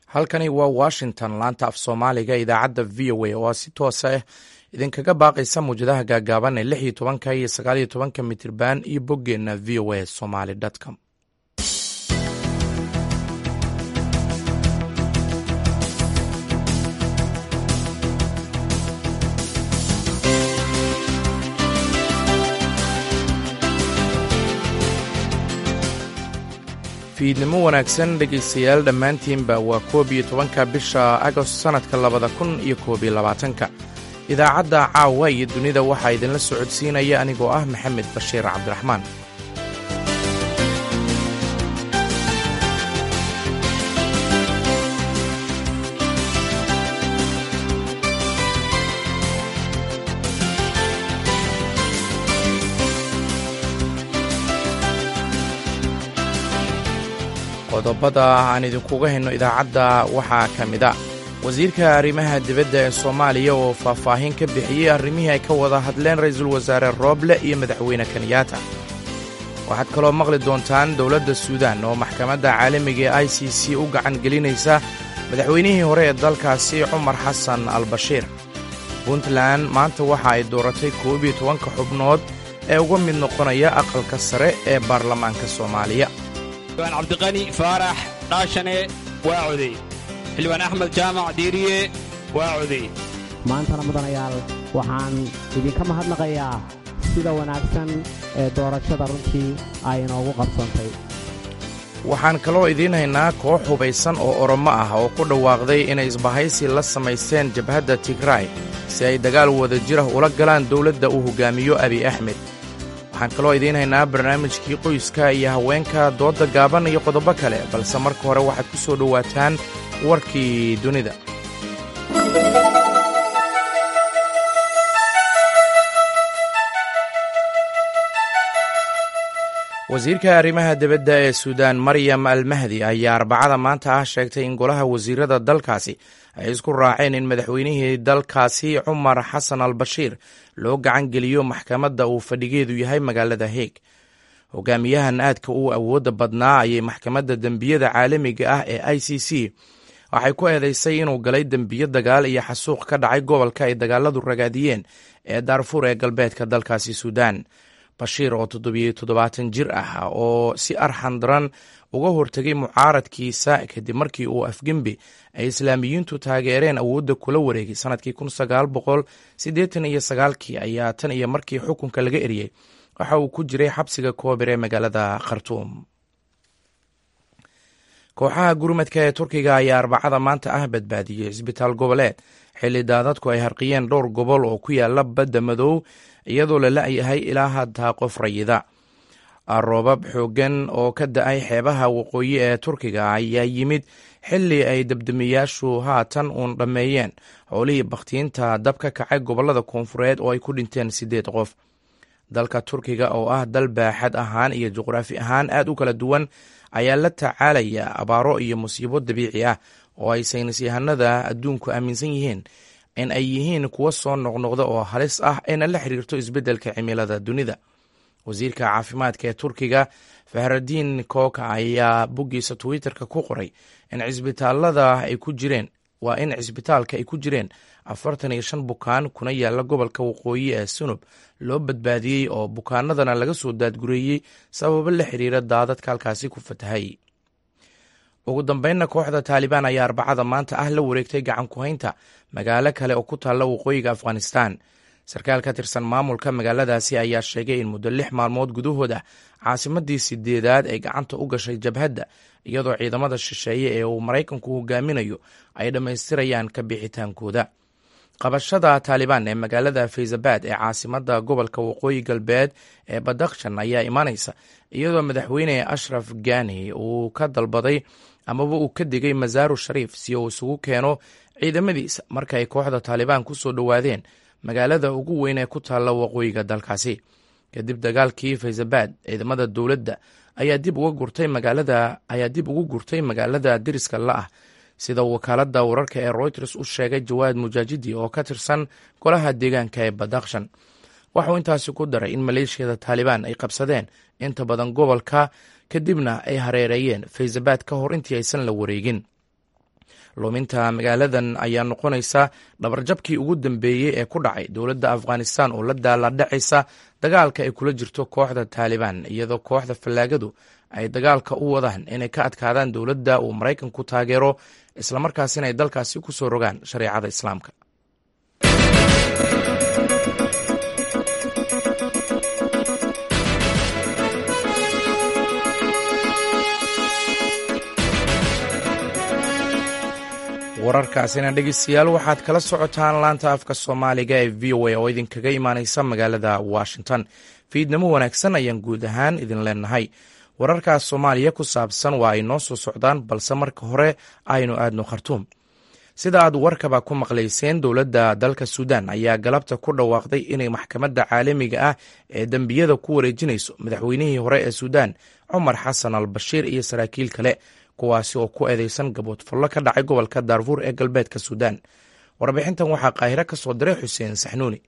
halkani waa washington laanta af soomaaliga idaacadda v o a oo si toosa ah idinkaga baaqaysa muwjadaha gaagaaban ee lix iyo tobanka iyo sagaal iyo tobanka mitirban iyo boggeenna v o a somaly com fiidnimo wanaagsan dhegaystayaal dhammaantiinba waa koob iyo tobanka bisha agost sannadka labada kun iyo koob iyo labaatanka idaacadda caawa iyo dunida waxaa idinla socodsiinaya anigoo ah maxamed bashiir cabdiraxmaan qodobada aan idinkuga hayno idaacadda waxaa ka mid a wasiirka arrimaha dibadda ee soomaaliya oo faahfaahin ka bixiyey arrimihii ay ka wada hadleen ra'iisul wasaare rooble iyo madaxweyne kenyaata waxaad kaloo maqli doontaan dowladda suudaan oo maxkamadda caalamiga ee i c c u gacan gelinaysa madaxweynihii hore ee dalkaasi cumar xasan al bashiir puntland maanta waxa ay dooratay koob iyo tobanka xubnood ee uga mid noqonaya aqalka sare ee baarlamaanka soomaaliya xildhibaan cabdiqani faarax dhaashane waa codey xildhibaan axmed jaamac diiriye waa codey maantana mudanayaal waxaan idinka mahadnaqayaa sida wanaagsan ee doorashada runtii ay inoogu qabsantay waxaan kaloo idiin haynaa koox hubaysan oo oromo ah oo ku dhawaaqday inay isbahaysi la samaysteen jabhadda tigraay si ay dagaal wada jirah ula galaan dowladda uu hoggaamiyo abiy axmed waxaan kaloo idiin haynaa barnaamijkii qoyska iyo haweenka doodda gaaban iyo qodobo kale balse marka hore waxaad ku soo dhowaataan warkii dunida wasiirka arrimaha dibadda ee suudaan maryam al mahdi ayaa arbacada maanta ah sheegtay in golaha wasiirada dalkaasi ay isku raaceen in madaxweynihii dalkaasi cumar xasan al bashiir loo gacan geliyo maxkamadda uu fadhigeedu yahay magaalada heeg hogaamiyahan aadka u awoodda badnaa ayay maxkamadda dembiyada caalamiga ah ee i c c waxay ku eedeysay inuu galay dembiyo dagaal iyo xasuuq ka dhacay gobolka ay dagaaladu ragaadiyeen ee daarfuur ee galbeedka dalkaasi suudaan bashiir oo toddobiyo toddobaatan jir ah oo si arxan daran uga hortegay mucaaradkiisa kadib markii uu afgembi ay islaamiyiintu taageereen awoodda kula wareegay sanadkii kun sagaal boqol siddeetan iyo sagaalkii ayaa tan iyo markii xukunka laga eriyey waxa uu ku jiray xabsiga koobir ee magaalada khartuum kooxaha gurmadka ee turkiga ayaa arbacada maanta ah badbaadiyey cisbitaal goboleed xilli daadadku ay harqiyeen dhowr gobol oo ku yaala badda madow iyadoo la la-yahay ilaa haddaa qof rayida roobab xooggan oo ka da-ay xeebaha waqooyi ee turkiga ayaa yimid xilli ay dabdamiyaashu haatan uun dhammeeyeen howlihii bakhtiinta dab ka kacay gobollada koonfureed oo ay ku dhinteen siddeed qof dalka turkiga oo ah dal baaxad ahaan iyo juqraafi ahaan aad u kala duwan ayaa la tacaalaya abaaro iyo musiibo dabiici ah oo ay saynis yahanada adduunku aaminsan yihiin in ay yihiin kuwo soo noqnoqda oo halis ah ayna la xiriirto isbeddelka cimilada dunida wasiirka caafimaadka ee turkiga fahradiin kooka ayaa boggiisa twitterka ku qoray in cisbitaalada ay ku jireen waa in cisbitaalka ay ku jireen afartan iyo shan bukaan kuna yaala gobolka waqooyi ee sunub loo badbaadiyey oo bukaanadana laga soo daadgureeyey sababo la xiriira daadadka halkaasi ku fatahay ugu dambeynna kooxda taalibaan ayaa arbacada maanta ah la wareegtay gacan ku-haynta magaalo kale oo ku taalla waqooyiga afghanistan sarkaal ka tirsan maamulka magaaladaasi ayaa sheegay in muddo lix maalmood gudahood ah caasimadii sideedaad ay gacanta u gashay jabhadda iyadoo ciidamada shisheeye ee uu maraykanku hogaaminayo ay dhammaystirayaan ka bixitaankooda qabashada taalibaan ee magaalada faysabad ee caasimada gobolka waqooyi galbeed ee badakhshan ayaa imaanaysa iyadoo madaxweyne ashraf gani uu ka dalbaday amaba uu ka digay masaaru shariif si uu isugu keeno ciidamadiisa marka ay kooxda taalibaan ku soo dhowaadeen magaalada ugu weyn ee ku taalla waqooyiga dalkaasi kadib dagaalkii faysabad ciidamada dowladda ayaa dib uga gurtay magaalada ayaa dib ugu gurtay magaalada deriska la ah sida wakaaladda wararka ee reuters u sheegay jawaad mujaajidi oo ka tirsan golaha deegaanka ee badakhshan waxauu intaasi ku daray in maleeshiyada taalibaan ay qabsadeen inta badan gobolka kadibna ay hareereeyeen faysabad ka hor intii aysan la wareegin luminta magaaladan ayaa noqonaysa dhabarjabkii ugu dambeeyey ee ku dhacay dowladda afghanistan oo la daaladhacaysa dagaalka ay kula jirto kooxda taalibaan iyadoo kooxda fallaagadu ay dagaalka u wadaan inay ka adkaadaan dowladda uu maraykanku taageero islamarkaasina ay dalkaasi ku soo rogaan shareecada islaamka wararkaasina dhegeystayaal waxaad kala socotaan laanta afka soomaaliga ee v o a oo idinkaga imaaneysa magaalada washington fiidnimo wanaagsan ayaan guud ahaan idin leenahay wararkaas soomaaliya ku saabsan waa ay noo soo socdaan balse marka hore aynu aadno khartuum sida aad warkaba ku maqlayseen dowladda dalka suudaan ayaa galabta ku dhawaaqday inay maxkamadda caalamiga ah ee dembiyada ku wareejinayso madaxweynihii hore ee suudaan cumar xasan al bashiir iyo saraakiil kale kuwaasi oo ku eedeysan gaboodfallo ka dhacay gobolka daarfuur ee galbeedka suudaan warbixintan waxaa qaahiro ka soo diray xuseen saxnuuni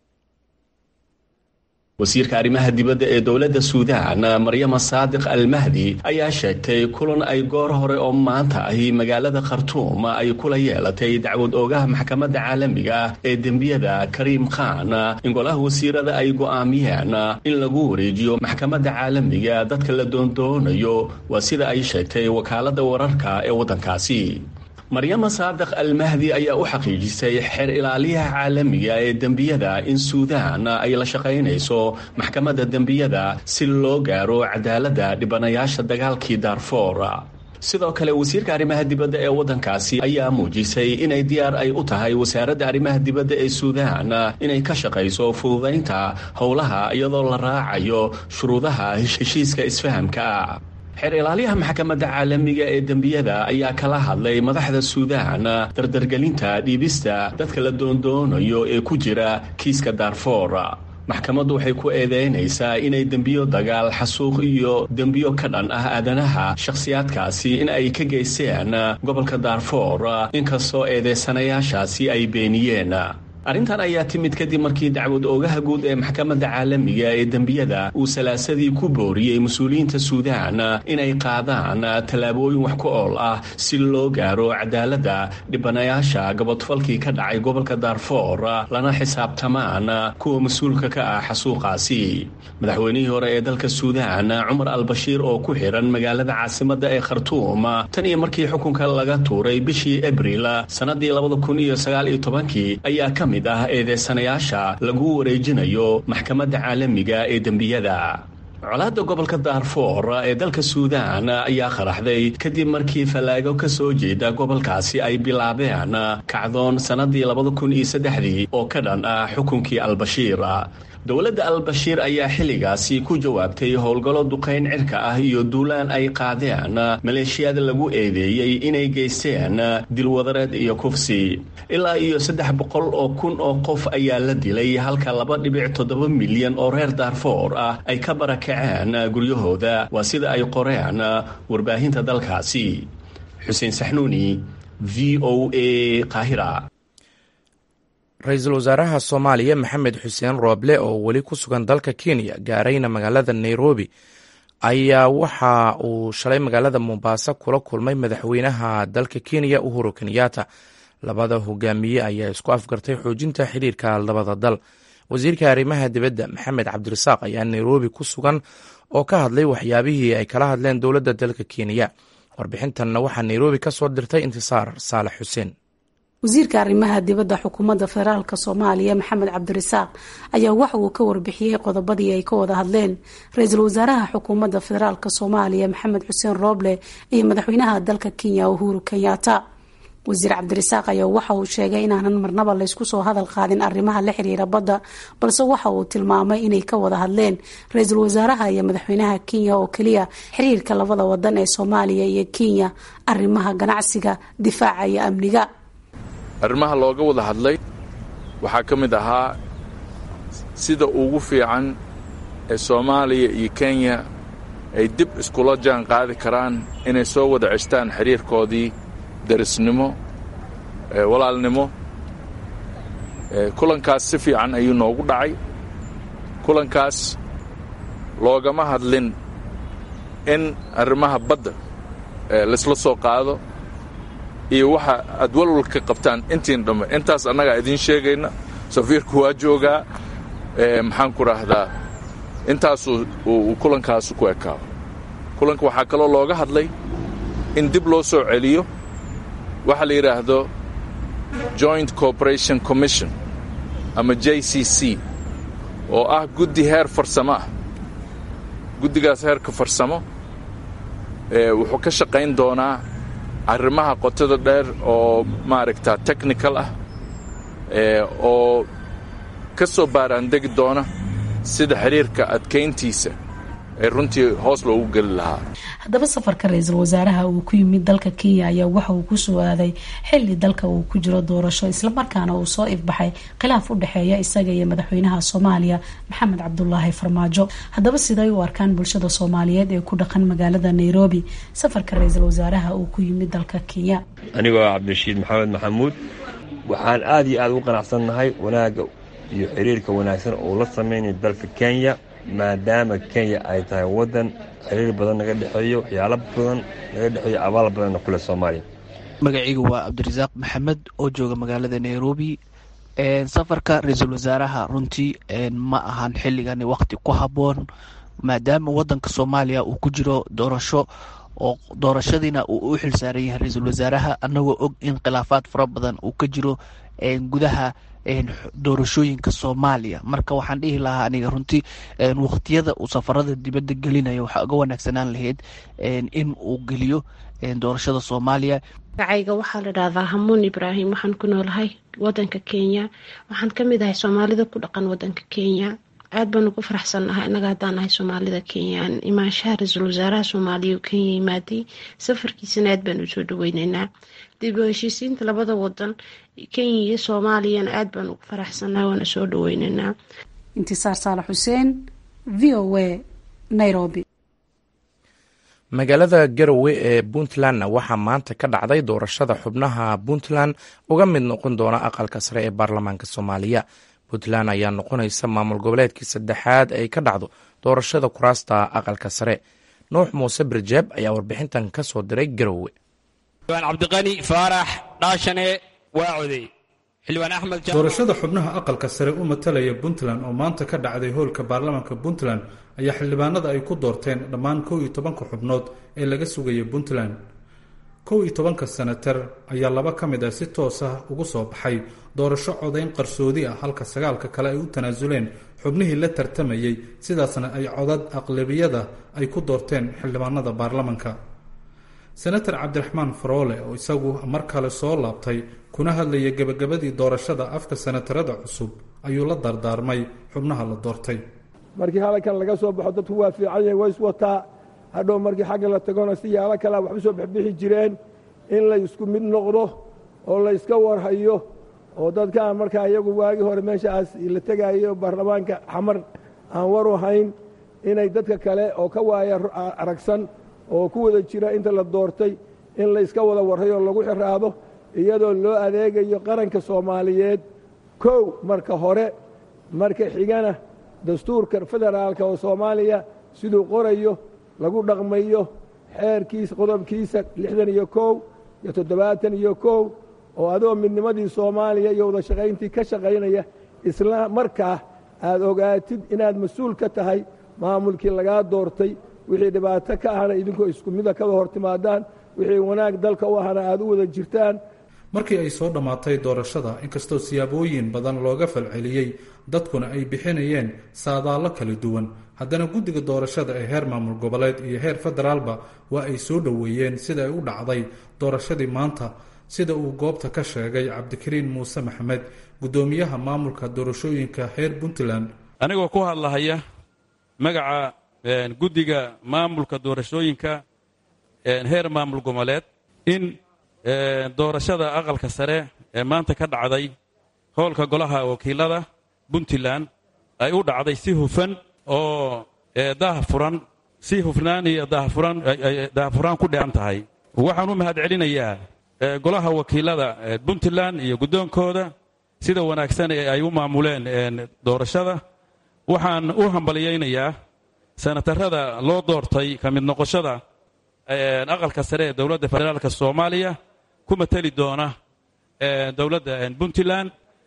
wasiirka arrimaha dibadda ee dowladda suudaan maryama saadiq almahdi ayaa sheegtay kulan ay goor hore oo maanta ahi magaalada khartuum ay kula yeelatay dacwad oogaha maxkamadda caalamiga ah ee dembiyada kariim khan in golaha wasiirada ay go'aamiyeen in lagu wareejiyo maxkamadda caalamiga dadka la doondoonayo waa sida ay sheegtay wakaaladda wararka ee waddankaasi maryama saadiq almahdi ayaa u xaqiijisay xeer ilaaliyaha caalamiga ee dembiyada in suudaan ay la shaqaynayso maxkamadda dembiyada si loo gaaro cadaaladda dhibanayaasha dagaalkii daarfoor sidoo kale wasiirka arrimaha dibadda ee waddankaasi ayaa muujisay inay diyaar ay u tahay wasaaradda arrimaha dibadda ee suudaan inay ka shaqayso fududaynta howlaha iyadoo la raacayo shuruudaha heshiiska isfahamka xeer ilaaliyaha maxkamadda caalamiga ee dembiyada ayaa kala hadlay madaxda suudaan dardargelinta dhiibista dadka la doondoonayo ee ku jira kiiska daarfoor maxkamaddu waxay ku eedeynaysaa inay dembiyo dagaal xasuuq iyo dembiyo ka dhan ah aadanaha shakhsiyaadkaasi in ay ka geysteen gobolka daarfoor inkastoo eedeysanayaashaasi ay beeniyeen arrintan ayaa timid kadib markii dacwad oogaha guud ee maxkamadda caalamiga ee dembiyada uu salaasadii ku booriyey mas-uuliyiinta suudaan inay qaadaan tallaabooyin wax ku ool ah si loo gaaro cadaaladda dhibanayaasha gabodfalkii ka dhacay gobolka daarfoor lana xisaabtamaan kuwa mas-uulka ka ah xasuuqaasi madaxweynihii hore ee dalka suudaan cumar albashiir oo ku xiran magaalada caasimadda ee khartuum tan iyo markii xukunka laga tuuray bishii abril sannadii labadakuniyoagaalyotobankii ayaa ka mid ah eedeysanayaasha lagu wareejinayo maxkamadda caalamiga ee dembiyada colaadda gobolka daarfoor ee dalka suudaan ayaa qaraxday kadib markii fallaago ka soo jeeda gobolkaasi ay bilaabeen kacdoon sannadii labada kun iyo saddexdii oo ka dhan ah xukunkii albashiir dowladda albashiir ayaa xilligaasi ku jawaabtay howlgallo duqayn cirka ah iyo duulaan ay qaadeen maleeshiyada lagu eedeeyey inay geysteen dilwadareed iyo kufsi ilaa iyo saddex boqol oo kun oo qof ayaa la dilay halka laba dhibic toddoba milyan oo reer daarfoor ah ay ka barakaceen guryahooda waa sida ay qoreen warbaahinta dalkaasi xuseen saxnuuni v o a qaahira ra-iisul wasaaraha soomaaliya maxamed xuseen rooble oo weli ku sugan dalka kenya gaarayna magaalada nairobi ayaa waxa uu shalay magaalada mombasa kula kulmay madaxweynaha dalka kenya uhuru kenyatta labada hogaamiye ayaa isku afgartay xoojinta xiriirka labada dal wasiirka arrimaha dibadda maxamed cabdirasaaq ayaa nairobi ku sugan oo ka hadlay waxyaabihii ay kala hadleen dowladda dalka kenya warbixintanna waxaa nairobi ka soo dirtay intisaar saalax xuseen wasiirka arrimaha dibadda xukuumadda federaalk soomaaliya maxamed cabdirasaaq ayaa waxa uu ka warbixiyey qodobadii ay ka wada hadleen ra-iisul wasaaraha xukuumadda federaalk soomaaliya maxamed xuseen rooble iyo madaxweynaha dalka kenya uhuru kenyatta wasiir cabdirasaaq ayaa waxa uu sheegay inaanan marnaba laysku soo hadal qaadin arrimaha la xiriira badda balse waxa uu tilmaamay inay ka wada hadleen ra-iisul wasaaraha iyo madaxweynaha kenya oo keliya xiriirka labada wadan ee soomaaliya iyo kenya arrimaha ganacsiga difaaca iyo amniga arrimaha looga wada hadlay waxaa ka mid ahaa sida ugu fiican ee soomaaliya iyo kenya ay dib iskula jaan qaadi karaan inay soo wada ceshtaan xiriirkoodii darisnimo walaalnimo kulankaas si fiican ayuu noogu dhacay kulankaas loogama hadlin in arrimaha badda laysla soo qaado iyo waxa aad walwal ka qabtaan intiin dhamme intaas annagaa idiin sheegayna safiirku waa joogaa maxaan ku raahdaa intaasuu uu kulankaasu ku ekaado kulanka waxaa kaloo looga hadlay in dib loo soo celiyo waxa la yidhaahdo joint cooperation commission ama j c c oo ah guddi heer farsamo ah guddigaas heerka farsamo wuxuu ka shaqayn doonaa arrimaha qotada dheer oo maaragta technical ah oo ka soo baaraandegi doona sida xiriirka adkayntiisa ee runtii hoos loogu geli lahaa haddaba safarka ra-iisul wasaaraha uu ku yimid dalka kenya ayaa waxa uu ku sugaaday xili dalka uu ku jiro doorasho islamarkaana uu soo ifbaxay khilaaf u dhexeeya isaga iyo madaxweynaha soomaaliya maxamed cabdulaahi farmaajo haddaba siday u arkaan bulshada soomaaliyeed ee ku dhaqan magaalada nairobi safarka ra-iisul wasaaraha uu ku yimid dalka kenya anigoo cabdirashiid maxamed maxamuud waxaan aada iyo aada ugu qanacsannahay wanaagga iyo xiriirka wanaagsan oo la sameynaya dalka kenya maadaama kenya ay tahay waddan xiriir badan naga dhexeeyo waxyaalo badan naga dhexeeyo abaal badanna kule soomaaliya magacaygu waa cabdirasaaq maxamed oo jooga magaalada nairobi safarka ra-iisul wasaaraha runtii ma ahan xilligani waqti ku habboon maadaama waddanka soomaaliya uu ku jiro doorasho oo doorashadiina uu u xil saaran yahay ra-iisul wasaaraha annagoo og in khilaafaad fara badan uu ka jiro gudaha doorashooyinka soomaaliya marka waxaan dhihi lahaa aniga runtii waqtiyada uu safarada dibadda gelinayo waxaa uga wanaagsanaan lahayd in uu geliyo doorashada soomaaliya magacayga waxaa la dhahdaa hamuun ibraahim waxaan ku noolahay wadanka kenya waxaan ka mid ahay soomaalida ku dhaqan wadanka kenya aad baan ugu faraxsannahay innaga haddaan nahay soomaalida kenyaan imaanshaha ra-iisul wasaaraha soomaaliya oo kenya yimaaday safarkiisana aad baan usoo dhaweyneynaa dib u heshiisiinta labada wadan kenya iyo soomaaliyana aad baan ugu faraxsannahay waana soo dhaweyneynaa intisaar saalax xuseen v o a nairobi magaalada garowe ee puntlandna waxaa maanta ka dhacday doorashada xubnaha puntland uga mid noqon doona aqalka sare ee baarlamaanka soomaaliya puntland ayaa noqonaysa maamul goboleedkii saddexaad ay ka dhacdo doorashada kuraasta aqalka sare nuux muuse birjeeb ayaa warbixintan ka soo diray garowe xildhibaan cabdiqani faarax dhaashane waa codey xildhibaan axmed doorashada xubnaha aqalka sare u matalaya puntland oo maanta ka dhacday hoolka baarlamaanka puntland ayaa xildhibaanada ay ku doorteen dhammaan kow iyo tobanka xubnood ee laga sugaya puntland kow iyo tobanka senatar ayaa laba ka mid ah si toos ah ugu soo baxay doorasho codayn qarsoodi ah halka sagaalka kale ay u tanaasuleen xubnihii la tartamayey sidaasna ay codad aqlabiyada ay ku doorteen xildhibaanada baarlamanka senator cabdiraxmaan faroole oo isagu mar kale soo laabtay kuna hadlaya gebagabadii doorashada afka senatarada cusub ayuu la dardaarmay xubnaha la doortay markii hadalkan laga soo baxo dadku waa fiican yahay waa iswataa hadhow markii xagga la tagona si yaalo kalea waxba soo bixbixi jireen in la isku mid noqdo oo la yska warhayo oo dadkaan markaa iyagu waagii hore meeshaas la tegaayo baarlamaanka xamar aan waru hayn inay dadka kale oo ka waaya aragsan oo ku wada jira inta la doortay in la yska wada warhayo oo lagu xiraado iyadoo loo adeegayo qaranka soomaaliyeed kow marka hore marka xigana dastuurka federaalka oo soomaaliya siduu qorayo lagu dhaqmayo xeerkiisa qodobkiisa lixdan iyo kow iyo toddobaatan iyo kow oo adoo midnimadii soomaaliya iyo wada shaqayntii ka shaqaynaya isla markaa aad ogaatid inaad mas-uul ka tahay maamulkii lagaa doortay wixii dhibaato ka ahna idinkoo isku mida kada hor timaadaan wixii wanaag dalka u ahna aad u wada jirtaan markii ay soo dhammaatay doorashada inkastoo siyaabooyin badan looga falceliyey dadkuna ay bixinayeen saadaallo kala duwan haddana guddiga doorashada ee heer maamul goboleed iyo heer federaalba waa ay soo dhoweeyeen sida ay u dhacday doorashadii maanta sida uu goobta ka sheegay cabdikariin muuse maxamed guddoomiyaha maamulka doorashooyinka heer puntland anigoo ku hadlahaya magaca guddiga maamulka doorashooyinka heer maamul goboleed in doorashada aqalka sare ee maanta ka dhacday howlka golaha wakiilada puntland ay u dhacday si hufan oo daahfuran si hufnaan iyo daahfuraan ku dheehan tahay waxaan u mahad celinayaa golaha wakiilada puntland iyo guddoonkooda sida wanaagsan ee ay u maamuleen doorashada waxaan u hambalyaynayaa senatarada loo doortay ka mid noqoshada aqalka sare ee dowladda federaalk soomaaliya ku mateli doona dowladda puntland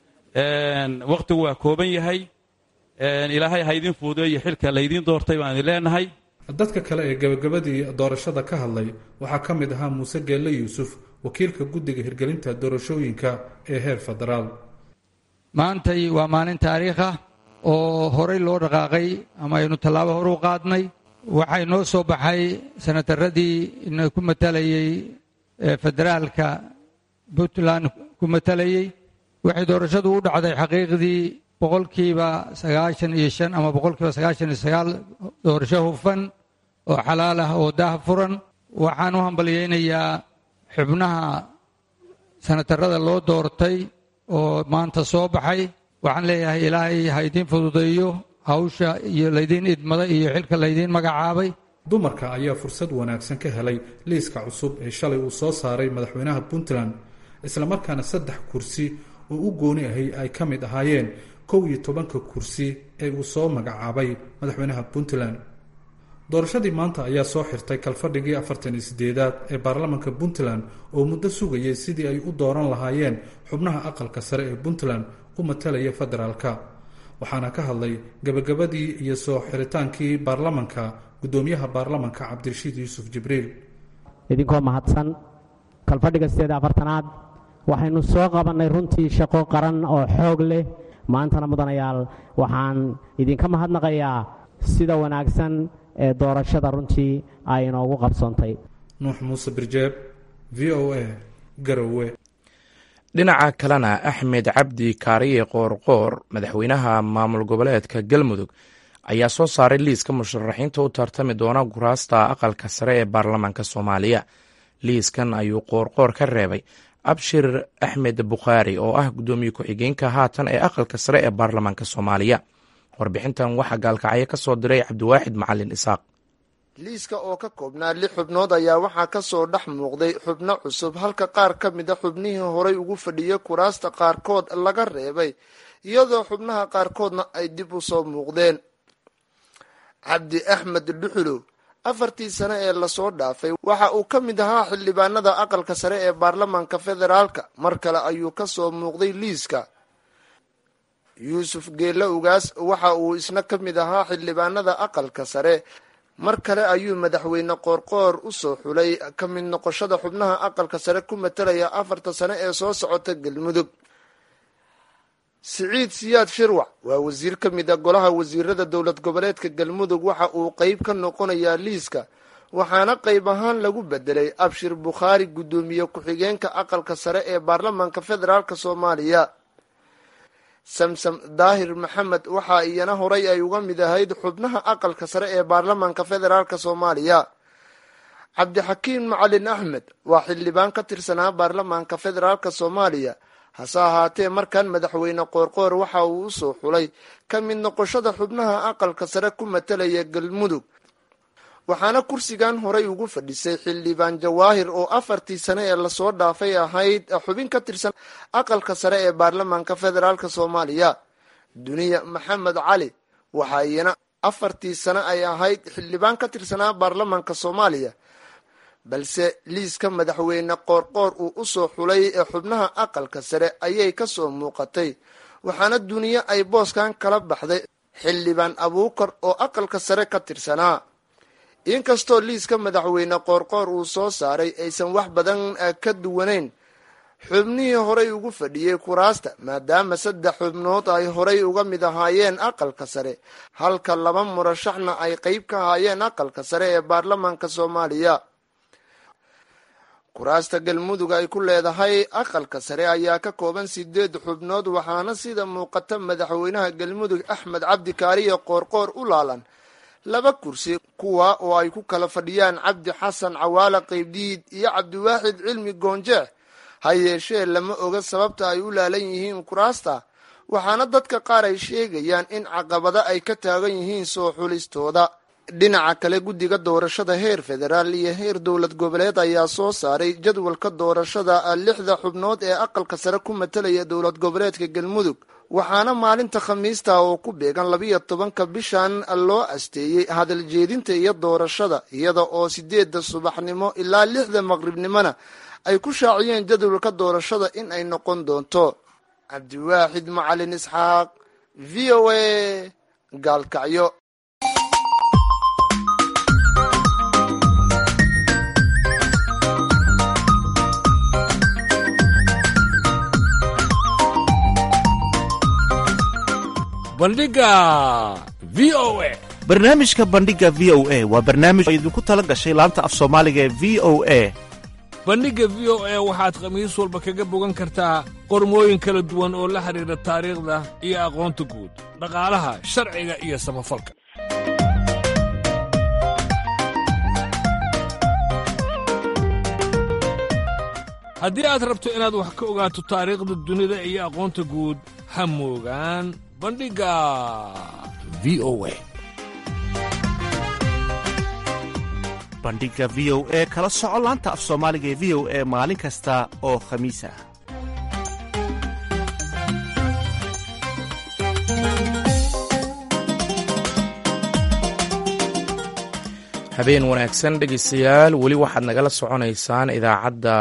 wakhtigu waa kooban yahay ilaahay ha idin fuudeeyo xilka laydiin doortay baan idin leenahay dadka kale ee gebagabadii doorashada ka hadlay waxaa ka mid ahaa muuse geelle yuusuf wakiilka guddiga hirgelinta doorashooyinka ee heer federaal maantay waa maalin taariikh ah oo horay loo dhaqaaqay ama aynu tallaabo hor u qaadnay waxay noo soo baxay sanataradii ina ku matalayey federaalka puntland ku matalayey waxay doorashadu u dhacday xaqiiqdii boqolkiiba sagaashan iyo shan ama boqolkiiba sagaashan iyo sagaal doorasho hufan oo xalaal ah oo daah furan waxaan u hambalyaynayaa xubnaha sanatarada loo doortay oo maanta soo baxay waxaan leeyahay ilaahay ha idiin fududeeyo hawsha iyo laydiin idmada iyo xilka laydiin magacaabay dumarka ayaa fursad wanaagsan ka helay liiska cusub ee shalay uu soo saaray madaxweynaha puntland islamarkaana saddex kursi oo u gooni ahay ay ka mid ahaayeen kow iyo tobanka kursi ee uu soo magacaabay madaxweynaha puntland doorashadii maanta ayaa soo xirtay kalfadhigii afartan iyo sideedaad ee baarlamanka puntland oo muddo sugayay sidii ay u dooran lahaayeen xubnaha aqalka sare ee puntland u matalaya federaalka waxaana ka hadlay gebagabadii iyo soo xiritaankii baarlamanka guddoomiyaha baarlamanka cabdirashiid yuusuf jibriil idinkoo mahadsan kalfadhiga sideed afartanaad waxaynu soo qabannay runtii shaqo qaran oo xoog leh maantana mudanayaal waxaan idinka mahadnaqayaa sida wanaagsan ee doorashada runtii ay inoogu qabsoontay nuux muuse birjeeb v o a garowe dhinaca kalena axmed cabdi kaariye qoorqoor madaxweynaha maamul goboleedka galmudug ayaa soo saaray liiska musharaxiinta u tartami doona kuraasta aqalka sare ee baarlamaanka soomaaliya liiskan ayuu qoorqoor ka reebay abshir axmed bukhaari oo ah guddoomiye ku-xigeenka haatan ee aqalka sare ee baarlamaanka soomaaliya warbixintan waxaa gaalkacyo ka soo diray cabdiwaaxid macalin isaaq liiska oo ka koobnaa lix xubnood ayaa waxaa ka soo dhex muuqday xubno cusub halka qaar ka mid a xubnihii horay ugu fadhiyay kuraasta qaarkood laga reebay iyadoo xubnaha qaarkoodna ay dib u soo muuqdeen cabdi axmed dhuxulow afartii sane ee lasoo dhaafay waxa uu ka mid ahaa xildhibaanada aqalka sare ee baarlamaanka federaalka mar kale ayuu ka soo muuqday liiska yuusuf geelle ugaas waxa uu isna ka mid ahaa xildhibaanada aqalka sare mar kale ayuu madaxweyne qoorqoor u soo xulay ka mid noqoshada xubnaha aqalka sare ku matalaya afarta sane ee soo socota galmudug siciid siyaad shirwac waa wasiir ka mid a golaha wasiirada dowlad goboleedka galmudug waxa uu qeyb ka noqonayaa liiska waxaana qeyb ahaan lagu bedelay abshir bukhaari guddoomiye ku-xigeenka aqalka sare ee baarlamaanka federaalk soomaaliya samsam daahir maxamed waxaa iyana horay ay uga mid ahayd xubnaha aqalka sare ee baarlamaanka federaalk soomaaliya cabdixakiim macalin axmed waa xildhibaan ka tirsanaa baarlamaanka federaalk soomaaliya hase ahaatee markan madaxweyne qoorqoor waxa uu usoo xulay ka mid noqoshada xubnaha aqalka sare ku matalaya galmudug waxaana kursigan horay ugu fadhisay xildhibaan jawaahir oo afartii sane ee lasoo dhaafay ahayd xubin ka tirsan aqalka sare ee baarlamaanka federaalk soomaaliya duniya maxamed cali waxa iyana afartii sane ay ahayd xildhibaan ka tirsanaa baarlamaanka soomaaliya balse liiska madaxweyne qoorqoor uu usoo xulay ee xubnaha aqalka sare ayay kasoo muuqatay waxaana duniye ay booskan kala baxday xildhibaan abuukar oo aqalka sare ka tirsanaa inkastoo liiska madaxweyne qoorqoor uu soo saaray aysan wax badan ka duwanayn xubnihii horay ugu fadhiyey kuraasta maadaama saddex xubnood ay horay uga mid ahaayeen aqalka sare halka laba murashaxna ay qeyb ka ahaayeen aqalka sare ee baarlamaanka soomaaliya kuraasta galmudug ay ku leedahay aqalka sare ayaa ka kooban sideed xubnood waxaana sida muuqata madaxweynaha galmudug axmed cabdi kaariye qoorqoor u laalan laba kursi kuwa oo ay ku kala fadhiyaan cabdi xasan cawaale qeybdiid iyo cabdiwaaxid cilmi goonjeex ha yeeshee lama oga sababta ay u laalan yihiin kuraasta waxaana dadka qaar ay sheegayaan in caqabado ay ka taagan yihiin soo xulistooda dhinaca kale guddiga doorashada heer federaal iyo heer dowlad goboleed ayaa soo saaray jadwalka doorashada lixda xubnood ee aqalka sare ku matalaya dowlad goboleedka galmudug waxaana maalinta khamiista oo ku beegan labiyo tobanka bishan loo asteeyey hadal jeedinta iyo doorashada iyada oo sideedda subaxnimo ilaa lixda maqribnimona ay ku shaaciyeen jadwalka doorashada in ay noqon doonto cabdiwaaxid macalin isxaaq v o a gaalkacyo bandhiga v o a barnaamijka bandhiga v o a waa barnaamij oo idinku tala gashay laanta af soomaaliga ee v o a bandhigga v o a waxaad khamiis walba kaga bogan kartaa qormooyin kala duwan oo la xidhiidha taariikhda iyo aqoonta guud dhaqaalaha sharciga iyo samafalka haddii aad rabto inaad wax ka ogaato taariikhda dunida iyo aqoonta guud ha moogaan bandhigga v o a bandhiga v o e kala soco laanta af soomaaliga ee v o e maalin kasta oo khamiis ah habeen wanaagsan dhegeystayaal weli waxaad nagala soconaysaan idaacadda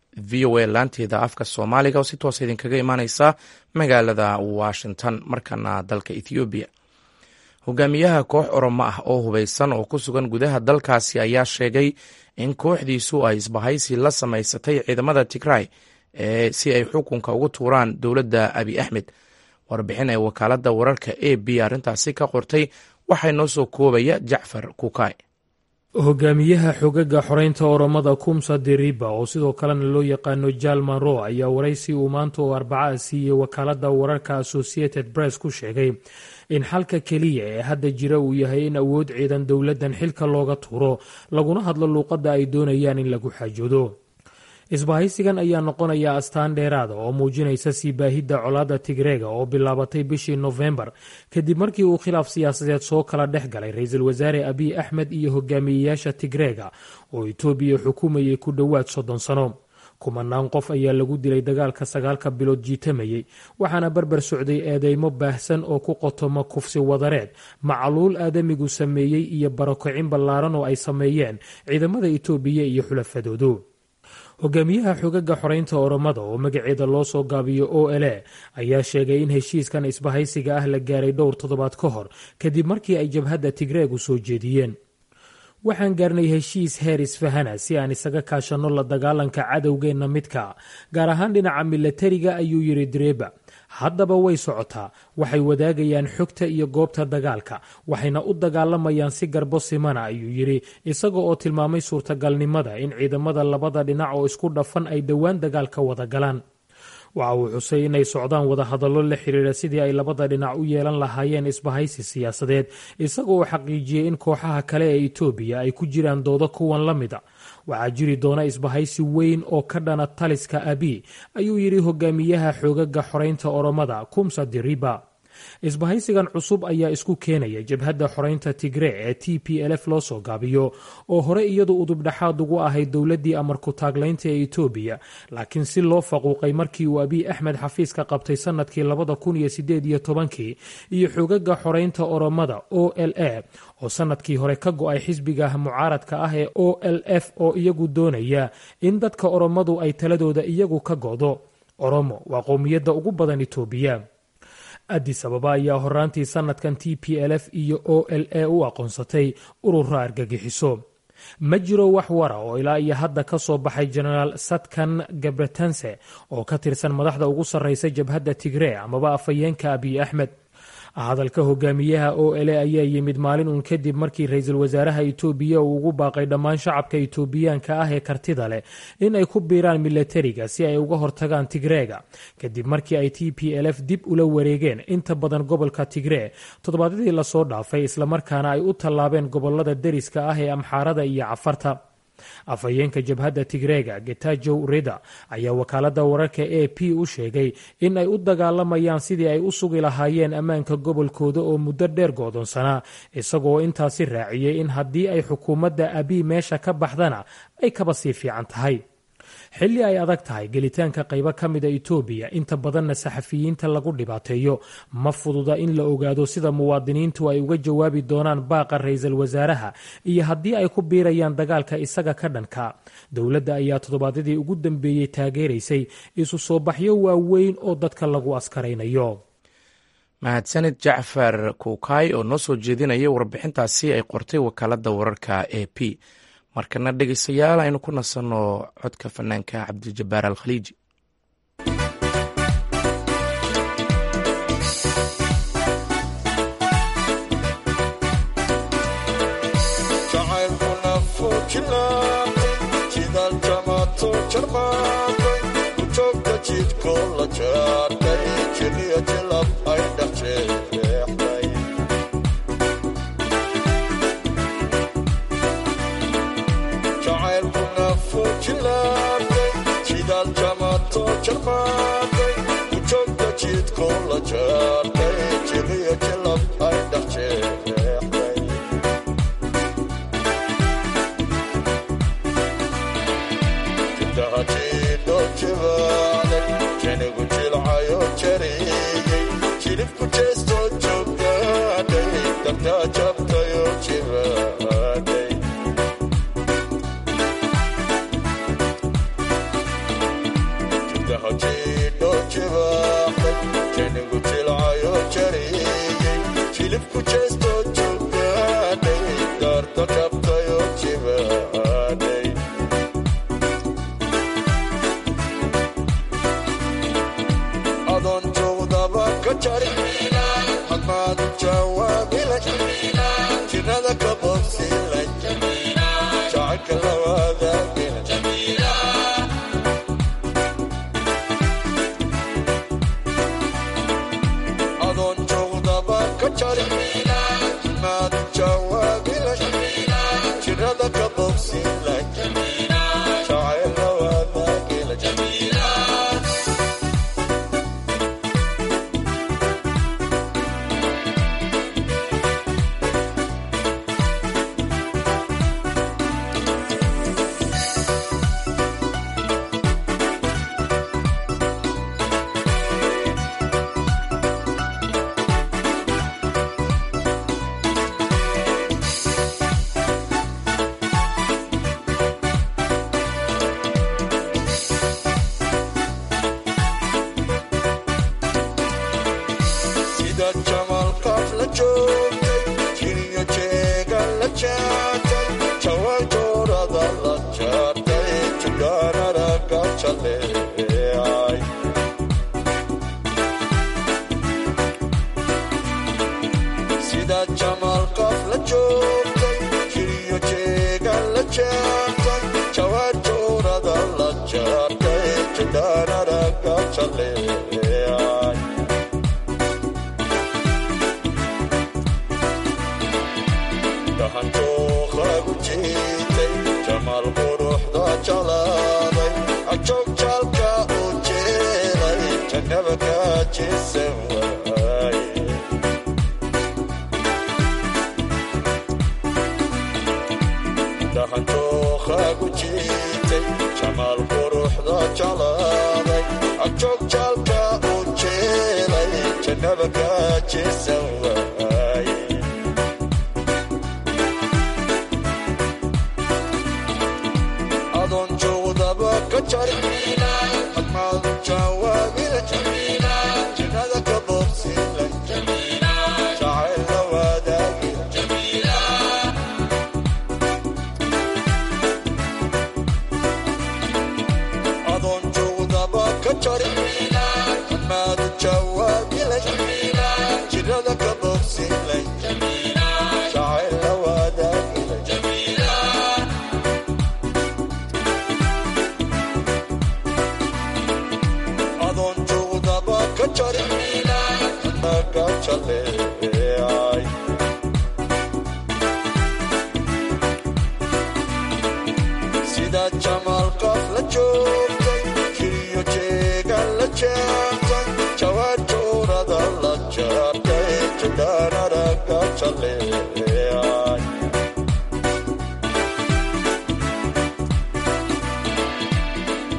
v o a laanteeda afka soomaaliga oo si toosa idinkaga imaaneysa magaalada washington markana dalka ethoobiya hogaamiyaha koox oromo ah oo hubeysan oo ku sugan gudaha dalkaasi ayaa sheegay in kooxdiisu ay isbahaysi la samaysatay ciidamada tigray ee si ay xukunka ugu tuuraan dowladda abi axmed warbixin ee wakaaladda wararka a b arrintaasi ka qortay waxaa noo soo koobaya jacfar kukay hogaamiyaha xogaga xoreynta oromada kumsa diriba oo sidoo kalena loo yaqaano jalman ro ayaa waraysi uu maanta oo arbaca siiyey wakaaladda wararka associated press ku sheegay in xalka keliya ee hadda jira uu yahay in awood ciidan dowladdan xilka looga tuuro laguna hadlo luuqadda ay doonayaan in lagu xaajoodo isbahaysigan ayaa noqonaya astaan dheeraada oo muujinaysa sii baahidda colaadda tigreega oo bilaabatay bishii nofembar kadib markii uu khilaaf siyaasadeed soo kala dhex galay ra-iisul wasaare abiy axmed iyo hogaamiyeyaasha tigreega oo itoobiya xukumayay ku dhowaad soddon sano kumanaan qof ayaa lagu dilay dagaalka sagaalka bilood jiitamayey waxaana barbar socday eedeymo baahsan oo ku qotoma kufsi wadareed macaluul aadamigu sameeyey iyo barokicin ballaaran oo ay sameeyeen ciidamada itoobiya iyo xulafadoodu hogaamiyaha xogaga xoreynta oromada oo magaceeda loo soo gaabiyo o l a ayaa sheegay in heshiiskan isbahaysiga ah la gaaray dhowr toddobaad ka hor kadib markii ay jabhadda tigreegu soo jeediyeen waxaan gaarnay heshiis heer isfahana si aan isaga kaashanno la dagaalanka cadowgeenna midka gaar ahaan dhinaca milatariga ayuu yidhi direba haddaba way socotaa waxay wadaagayaan xogta iyo goobta dagaalka waxayna u dagaalamayaan si garbo simana ayuu yidhi isaga oo tilmaamay suurtagalnimada in ciidamada labada dhinac oo isku dhafan ay dhowaan dagaalka wada galaan waxa uu xusay inay socdaan wadahadallo la xiriira sidii ay labada dhinac u yeelan lahaayeen isbahaysi siyaasadeed isaga oo xaqiijiyey in kooxaha kale ee itoobiya ay ku jiraan doodo kuwan la mida waxaa jiri doona isbahaysi weyn oo ka dhana taliska abi ayuu yidhi hogaamiyaha xoogaga xoreynta oromada kumsa diriba isbahaysigan cusub ayaa isku keenaya jabhadda xoreynta tigre ee t p lf loo soo gaabiyo oo hore iyadu udubdhexaad ugu ahayd dowladdii amarku taaglaynta ee itoobiya laakiin si loo faquuqay markii uu abiy axmed xafiiska qabtay sannadkii labada kun iyo sideed iyo tobankii iyo xogaga xoreynta oromada o l a oo sannadkii hore ka go-ay xisbiga mucaaradka ah ee o l f oo iyagu doonaya in dadka oromadu ay taladooda iyagu ka go'do oromo waa qowmiyadda ugu badan itoobiya addis ababa ayaa horaantii sannadkan t p l f iyo o l a u aqoonsatay urura argagixiso ma jiro wax wara oo ilaa iyo hadda ka soo baxay jenaraal satkan gabretanse oo ka tirsan madaxda ugu sarraysa jabhadda tigree amaba afhayeenka abiy axmed hadalka hogaamiyaha o l a ayaa yimid maalin uun kadib markii ra-iisul wasaaraha itoobiya uu ugu baaqay dhammaan shacabka itoobiyaanka ah ee kartida leh in ay ku biiraan milatariga si ay uga hortagaan tigreega kadib markii ay t p l f dib ula wareegeen inta badan gobolka tigree toddobaadyadii lasoo dhaafay islamarkaana ay u tallaabeen gobolada deriska ah ee amxaarada iyo cafarta afhayeenka jabhadda tigreega getajow rida ayaa wakaaladda wararka a p u sheegay in ay u dagaalamayaan sidii ay u sugi lahaayeen ammaanka gobolkooda oo muddo dheer go'doonsanaa isagoo intaasi raaciyey in haddii ay xukuumadda abiy meesha ka baxdana ay kaba sii fiican tahay xilli ay adag tahay gelitaanka qaybo ka mida itoobiya inta badanna saxafiyiinta lagu dhibaateeyo ma fududa in la ogaado sida muwaadiniintu ay uga jawaabi doonaan baaqa ra-iisul wasaaraha iyo haddii ay ku biirayaan dagaalka isaga ka dhanka dowladda ayaa toddobaadyadii ugu dambeeyey taageeraysay isu soo baxyo waaweyn oo dadka lagu askaraynayo mahadsanid jacfar kuukaay oo noo soo jeedinaya warbixintaasi ay qortay wakaaladda wararka a p markana dhegeystayaal aynu ku nasanno codka fanaanka cabdijabbaar al khaliiji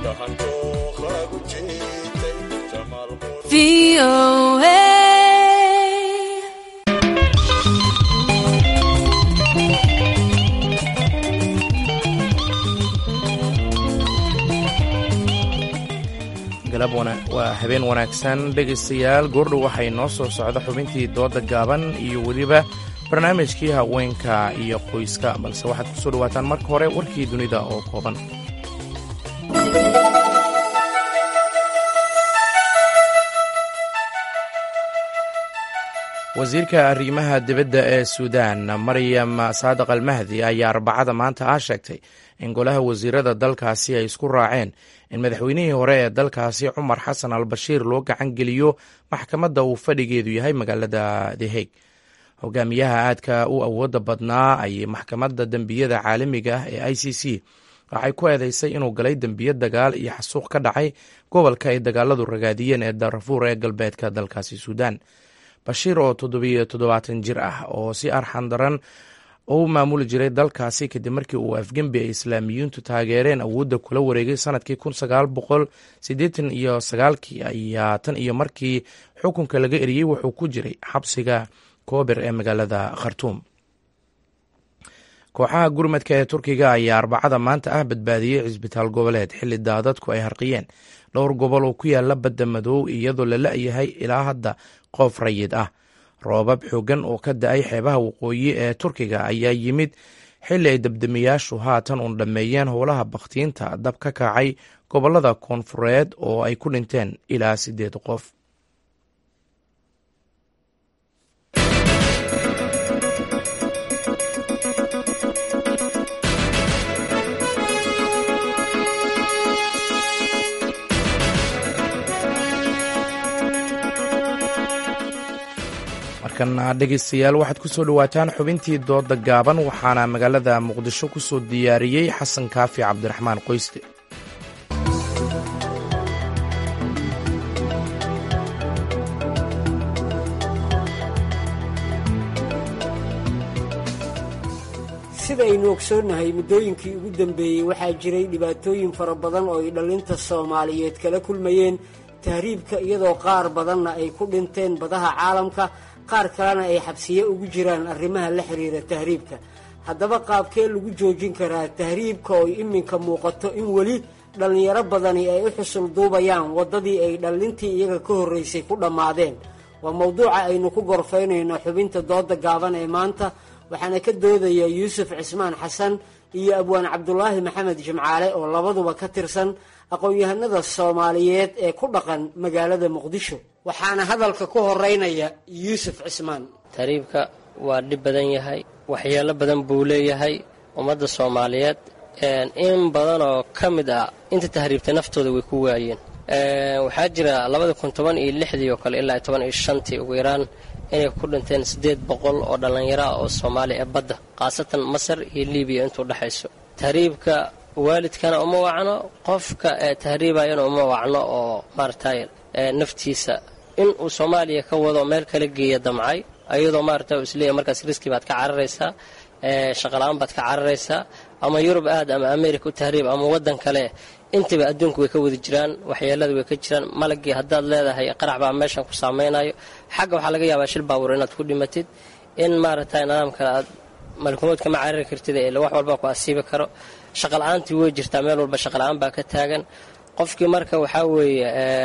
waa habeen wanaagsan dhegaystayaal goordhow waxay noo soo socda xubintii dooda gaaban iyo weliba barnaamijkii haweenka iyo qoyska balse waxaad ku soo dhawaataan marka hore warkii dunida oo kooban wasiirka arrimaha dibadda ee suudaan maryam saadiq almahdi ayaa arbacada maanta ah sheegtay in golaha wasiirada dalkaasi ay isku raaceen in madaxweynihii hore ee dalkaasi cumar xasan al bashiir loo gacan geliyo maxkamadda uu fadhigeedu yahay magaalada the hague hogaamiyaha aadka u awooda badnaa ayay maxkamadda dembiyada caalamiga ah ee i c c waxay ku eedeysay inuu galay dembiyo dagaal iyo xasuuq ka dhacay gobolka ay dagaaladu ragaadiyeen ee darfuur ee galbeedka dalkaasi suudaan bashiir oo toddobiyo toddobaatan jir ah oo si arxan daran u maamuli jiray dalkaasi kadib markii uu afgembi ay islaamiyiintu taageereen awoodda kula wareegay sanadkii kun sagaal boqol siddeetan iyo sagaalkii ayaa tan iyo markii xukunka laga eriyey wuxuu ku jiray xabsiga koober ee magaalada khartuum kooxaha gurmadka ee turkiga ayaa arbacada maanta ah badbaadiyey cisbitaal goboleed xilli daadadku ay harqiyeen dhowr gobol oo ku yaala badda madow iyadoo la la-yahay ilaa hadda qof rayid ah roobab xoogan oo ka da-ay xeebaha waqooyi ee turkiga ayaa yimid xilli ay dabdamiyaashu haatan uun dhammeeyeen howlaha bakhtiinta dab ka kacay gobolada koonfureed oo ay ku dhinteen ilaa siddeed qof markana dhegaystayaal waxaad ku soo dhowaataan xubintii dooda gaaban waxaana magaalada muqdisho ku soo diyaariyey xasan kaafi cabdiraxmaan qoyste sidaynu ogsoonnahay muddooyinkii ugu dambeeyey waxaa jiray dhibaatooyin fara badan oo ay dhallinta soomaaliyeed kala kulmayeen tahriibka iyadoo qaar badanna ay ku dhinteen badaha caalamka qaar kalena ay xabsiye ugu jiraan arrimaha la xiriira tahriibka haddaba qaabkee lagu joojin karaa tahriibka oo iminka muuqato in weli dhallinyaro badani ay u xusul duubayaan waddadii ay dhallintii iyaga ka horraysay ku dhammaadeen waa mowduuca aynu ku gorfaynayno xubinta dooda gaaban ee maanta waxaana ka doodaya yuusuf cismaan xasan iyo abwaan cabdulaahi maxamed jimcaale oo labaduba ka tirsan aqoon-yahanada soomaaliyeed ee ku dhaqan magaalada muqdisho waxaana hadalka ku horeynaya yuusuf cismaan tahriibka waa dhib badan yahay waxyeelo badan buu leeyahay ummadda soomaaliyeed in badan oo ka mid ah inta tahriibtay naftooda way ku waayeen waxaa jira labada kun toban iyo lixdii oo kale ilaa toban iyo shantii ugu yaraan inay ku dhinteen siddeed boqol oo dhallinyaro ah oo soomaali ee badda khaasatan masar iyo libiya intuu dhexayso tahriibka waalidkana uma wacno qofka ee tahriibayana uma wacno oo maaragtay naftiisa in uu soomaaliya ka wado meel kala geeya damcay ayadoo maaragta uu isleeyahy markaas riski baad ka cararaysaa shaqala-aan baad ka cararaysaa ama yurub aad ama america u tahriib ama waddan kale intaba adduunku way ka wadi jiraan waxyeelada way ka jiraan malagii haddaad leedahay qarax baa meeshan ku saameynayo xagga waxaa laga yaabaa shil baabuur inaad ku dhimatid in maaragtay nidaam kale aad malkumood kama carari kartid ee wax walba ku asiibi karo shaqala-aantii way jirtaa meel walba shaqala-aan baa ka taagan qofkii marka waxaa weeye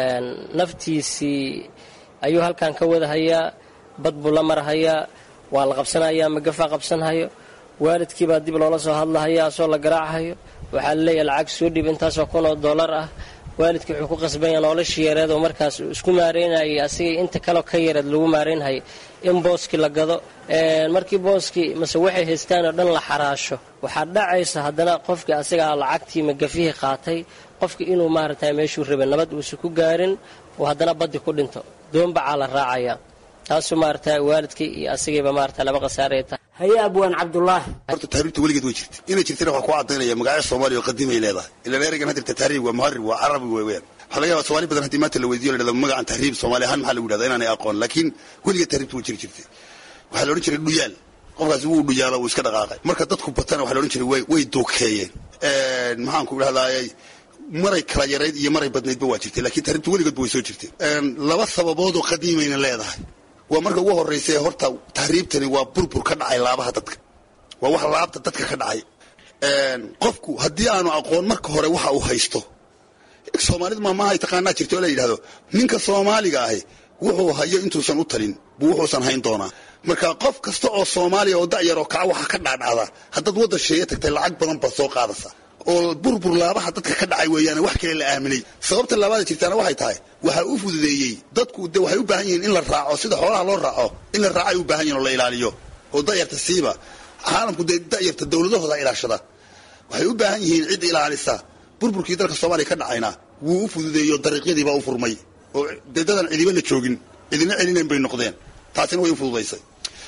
naftiisii ayuu halkan ka wadahayaa bad buu la marhayaa waa la qabsanayaa magafaa qabsanhayo waalidkiibaa dib loola soo hadlahaya asoo la garaachayo waxaa laleeyahay lacag soo dhib intaasoo kun oo dollar ah waalidkii wuxuu ku qasbanya noloshii yareed oo markaas isku maareynayay asigay inta kaleo ka yareed lagu maareynhayay in booskii la gado markii booskii mase waxay haystaan oo dhan la xaraasho waxaa dhacaysa haddana qofkii asigaa lacagtii magafihii qaatay qofkii inuu maaragtay meeshuu rabay nabad uusa ku gaarin oo haddana baddi ku dhinto doombacaa la raacaya taasuu maaragta waalidkii iyo asigayba maarata laba khasaaraya tahay haye abwaan cabdulaahi horta tahriibta weligeed way jirta inay jirtana waxaa ku cadaynaya magacyo soomaaliya oo qadiimay leedahay ilaan ereygan hadirta tahriib waa muharib waa carabi wey weyaan waxaa laga yabaa somaali badan haddii maanta la weydiyo la dhahdo magacan tahriib soomaali ahaan maxaa lagu yidhahda inaanay aqoon laakiin weligeed tahriibta way jiri jirtay waxaa la odhan jiray dhuyaal qofkaasi wuu dhuyaalo wuu iska dhaqaaqay marka dadku batana waxaa la odhan jiray way way duukeeyeen maxaan ku idhahdaayay maray kala yarayd iyo maray badnaydba waa jirtay lakiin tahriibta weligoodba way soo jirtay laba sababoodoo qadiimayna leedahay waa marka ugu horraysa horta tahriibtani waa burbur ka dhacay laabaha dadka waa wax laabta dadka ka dhacay qofku haddii aanu aqoon marka hore waxa uu haysto soomaalida maamahay taqaanaa jirta oo la yidhahdo ninka soomaaliga ahi wuxuu hayo intuusan u talin buu wuxuusan hayn doonaa marka qof kasta oo soomaaliya oo da'yar oo kaca waxa ka dhaadhacda haddaad waddan sheeye tagtay lacag badan baad soo qaadaysa oo burbur laabaha dadka ka dhacay weeyaane wax kale la aaminay sababta laabaada jirtaana waxay tahay waxaa u fududeeyey dadku de waxay u baahan yihiin in la raaco sida xoolaha loo raaco in la raaco ay u baahan yihin oo la ilaaliyo oo da'yarta siiba caalamku dee da'yarta dowladahooda ilaashada waxay u baahan yihiin cid ilaalisa burburkii dalka soomaaliya ka dhacayna wuu u fududeeyo dariiqyadiibaa u furmay oo dee dadan cidiba la joogin cidina celinayn bay noqdeen taasina way u fududaysay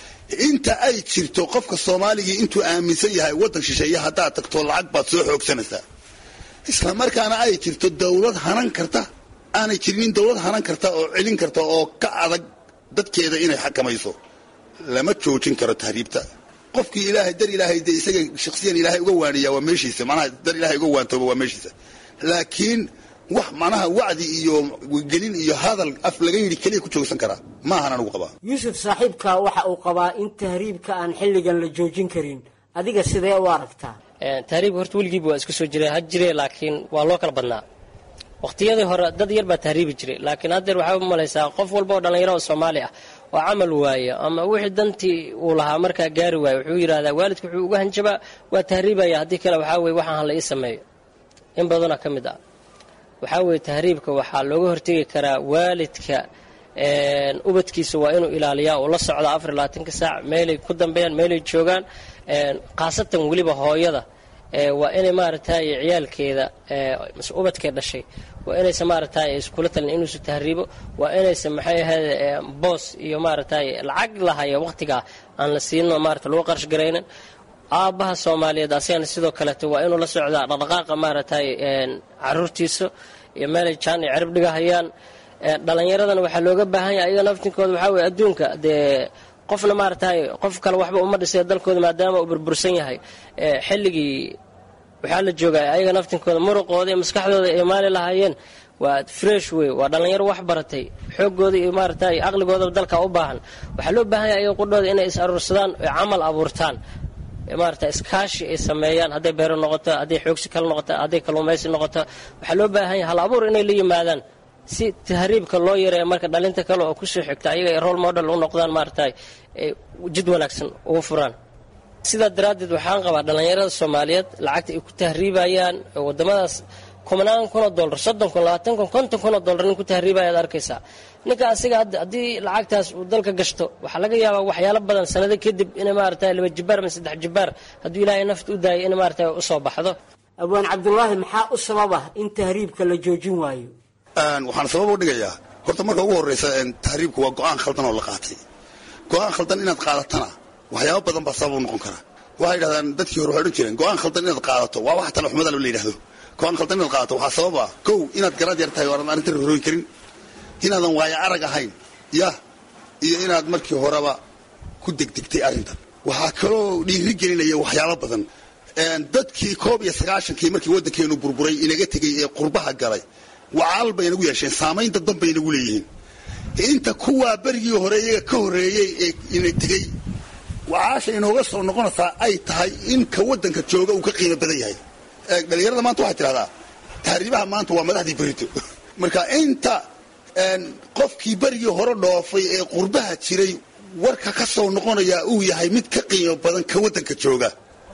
inta ay jirto qofka soomaaligii intuu aaminsan yahay waddan shisheeye haddaad tagto lacag baad soo xoogsanaysaa isla markaana ay jirto dawlad hanan karta aanay jirinin dawlad hanan karta oo celin karta oo ka adag dadkeeda inay xakamayso lama joojin karo tahriibta qofkii ilaahay dar ilaahay dee isaga shaksiyan ilaahay uga waaniyaa waa meeshiisa manaha dar ilaahay uga waantooba waa meeshiisa laakiin wax manaha wacdi iyo gelin iyo hadal af laga yidhi keliya ku joogsan karaa maahan anugu qabaa yuusuf saaxiibka waxa uu qabaa in tahriibka aan xilligan la joojin karin adiga sidee u aragtaa tahriibka horta weligiiba waa iska soo jira ha jire laakiin waa loo kala badnaa waqtiyadii hore dad yar baa tahriibi jiray laakiin haddeer waxaa u malaysaa qof walba oo dhallinyaro oo soomaali ah oo camal waayo ama wixii dantii uu lahaa markaa gaari waayo wuxuu yidhahdaa waalidku wuxuu uga hanjabaa waa tahriibaya haddii kale waxaa weye waxaan hala ii sameeyo in badanoo ka mid ah waxaa weeye tahriibka waxaa looga hortegi karaa waalidka ubadkiisa waa inuu ilaaliyaa oo la socda afar iyo labaatanka saac meelay ku dambeeyaan meelay joogaan khaasatan weliba hooyada waa inay maaragtay ciyaalkeeda mase ubadkee dhashay waa inaysan maaragtay iskula talin inuusu tahriibo waa inaysan maxay ahayd boos iyo maaragtay lacag lahaya waqtigaa aan la siino maarata lagu qarash garaynin aabbaha soomaaliyeed asigana sidoo kaleeto waa inuu la socdaa dhaqdhaqaaqa maaragtay caruurtiisa iyo meelay jaan iyo cirib dhigahayaan dhallinyaradana waxaa looga baahan yahay ayaga naftinkooda waxaa weye adduunka dee qofna maaragtay qof kale waxba uma dhisay dalkooda maadaama uu burbursan yahay xilligii waxaa la joogaa ayaga naftinkooda muruqooda iyo maskaxdooda ay maali lahaayeen waa fresh wey waa dhallinyaro wax baratay xoogooda iyo maaragtay aqligoodaba dalka u baahan waxaa loo baahan yahay ayaga qudhooda inay is aruursadaan oy camal abuurtaan maarata iskaashi ay sameeyaan hadday beero noqoto hadday xoogsi kale noqoto hadday kalluumaysi noqoto waxaa loo baahan yahay hal abuur inay la yimaadaan si tahriibka loo yareeya marka dhalinta kale oo kusoo xigta ayaga ay role model u noqdaan maaragtay jid wanaagsan ugu furaan sidaa daraaddeed waxaan qabaa dhallinyarada soomaaliyeed lacagta ay ku tahriibayaan wadamadaas kumanaan kunoo dollar soddon kun labaatan kun konton kunoo dollar nin ku tahriibaya ad arkaysaa ninka asiga haddii lacagtaas uu dalka gashto waxaa laga yaabaa waxyaalo badan sanado kadib inay maaragtay laba jibaar ama saddex jibaar hadduu ilaahay nafta u daayay inay maaragtay usoo baxdo abwaan cabdulaahi maxaa u sababa in tahriibka la joojin waayo waxaan sabab u dhigayaa horta marka ugu horreysa tahriibku waa go-aan khaldan oo la qaatay go-aan khaldan inaad qaadatana waxyaaba badan baa sabab u noqon kara waxay yidhahdaan dadkii hore waxay odhan jireen go-aan khaldan inaad qaadato waa wax talaxumada la yidhahdo go-aan khaldan inaad qaadato waxaa sabab ah kow inaad garaad yar tahay oo aanad arrinta rorooyin karin inaadan waayo arag ahayn yah iyo inaad markii horeba ku degdegtay arrintan waxaa kaloo dhiiri gelinaya waxyaabo badan dadkii koob iyo sagaashankii markii waddankeenu burburay inaga tegey ee qurbaha galay wacaal bay inagu yeesheen saamayn dadban bay inagu leeyihiin inta kuwaa berigii hore iyaga ka horreeyey ee ina tegey wacaasha inooga soo noqonaysaa ay tahay in ka waddanka jooga uu ka qiimo badan yahay dhalinyarada maanta waxay tidhahdaa tahriibaha maanta waa madaxdii berito marka inta qofkii berigii hore dhoofay ee qurbaha jiray warka ka soo noqonayaa uu yahay mid ka qiimo badan ka waddanka jooga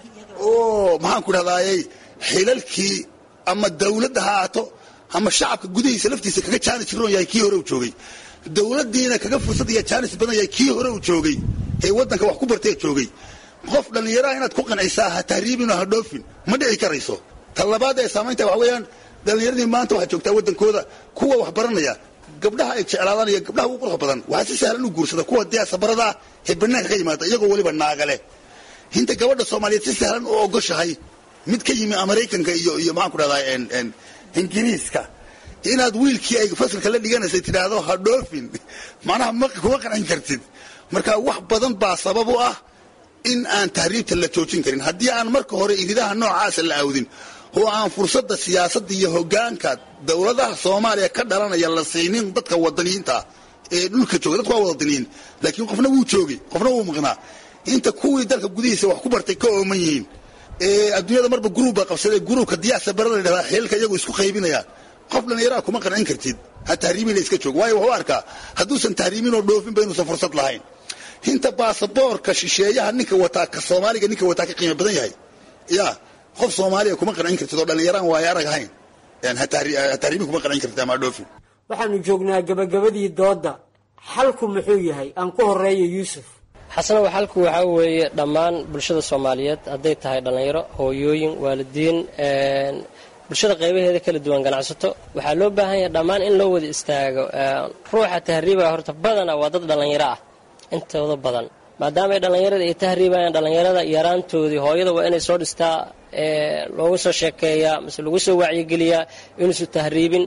oo maxaanku dhahdaayey xilalkii ama dawladda ha aato ama shacabka gudihiisa laftiisa kaga jaanis roon yahay kii hore uu joogay dawladdiina kaga fursad iyo jaanis badan yahay kii hore uu joogay ee waddanka wax ku bartee joogay qof dhallinyaraha inaad ku qancaysaa ha tahriibinoo ha dhoofin ma dhici karayso ta labaad ee saamaynta waxa weeyaan dhallinyaradii maanta waxaa joogtaa waddankooda kuwa wax baranaya gabdhaha ay jeclaadaan iyo gabdhaha ugu quruxda badan waxaa si sahlan u guursada kuwa dee sabarada ah ee bannaanka ka yimaada iyagoo weliba naagale inta gabadha soomaaliyeed si sahlan u ogoshahay mid ka yimi maraykanka iyo iyo maxaan ku dhahdaa ingiriiska inaad wiilkii ay fasalka la dhiganaysay tidhaahdo ha dhoofin macnaha ma kuma qancin kartid marka wax badan baa sabab u ah in aan tahriibta la joojin karin haddii aan marka hore iridaha noocaasa la awdin oo aan fursadda siyaasadda iyo hoggaanka dowladaha soomaaliya ka dhalanaya la siinin dadka wadaniyiinta ah ee dhulka jooga dadku waa wadaniyiin laakiin qofna wuu joogay qofna wuu maqnaa inta kuwii dalka gudihiisa wax ku bartay ka ooman yihiin ee adduunyada marba gruub baa qabsaday gruubka diyaasa bara la yidhahdaa xeelka iyagu isku qaybinayaan qof dhallinyaraa kuma qancin kartid ha tahriimin la iska joog waayo wuxuu arkaa hadduusan tahriimin oo dhoofinba inuusan fursad lahayn inta baasaboorka shisheeyaha ninka wataa ka soomaaliga ninka wataa ka qiimo badan yahay ya qof soomaaliya kuma qancin kartid oo dhallinyaraan waayo arag ahayn ha tahriimin kuma qancin kartid ama dhoofin waxaanu joognaa gabagabadii doodda xalku muxuu yahay aan ku horeeyo yuusuf xasanow xalku waxaa weeye dhammaan bulshada soomaaliyeed hadday tahay dhallinyaro hooyooyin waalidiin bulshada qaybaheeda kala duwan ganacsato waxaa loo baahan yahay dhammaan in loo wada istaago ruuxa tahriiba horta badana waa dad dhallinyaro ah intooda badan maadaama ay dhallinyarada ay tahriibayaan dhallinyarada yaraantoodii hooyada waa inay soo dhistaa loogu soo sheekeeyaa mise lagu soo wacyigeliyaa inuusu tahriibin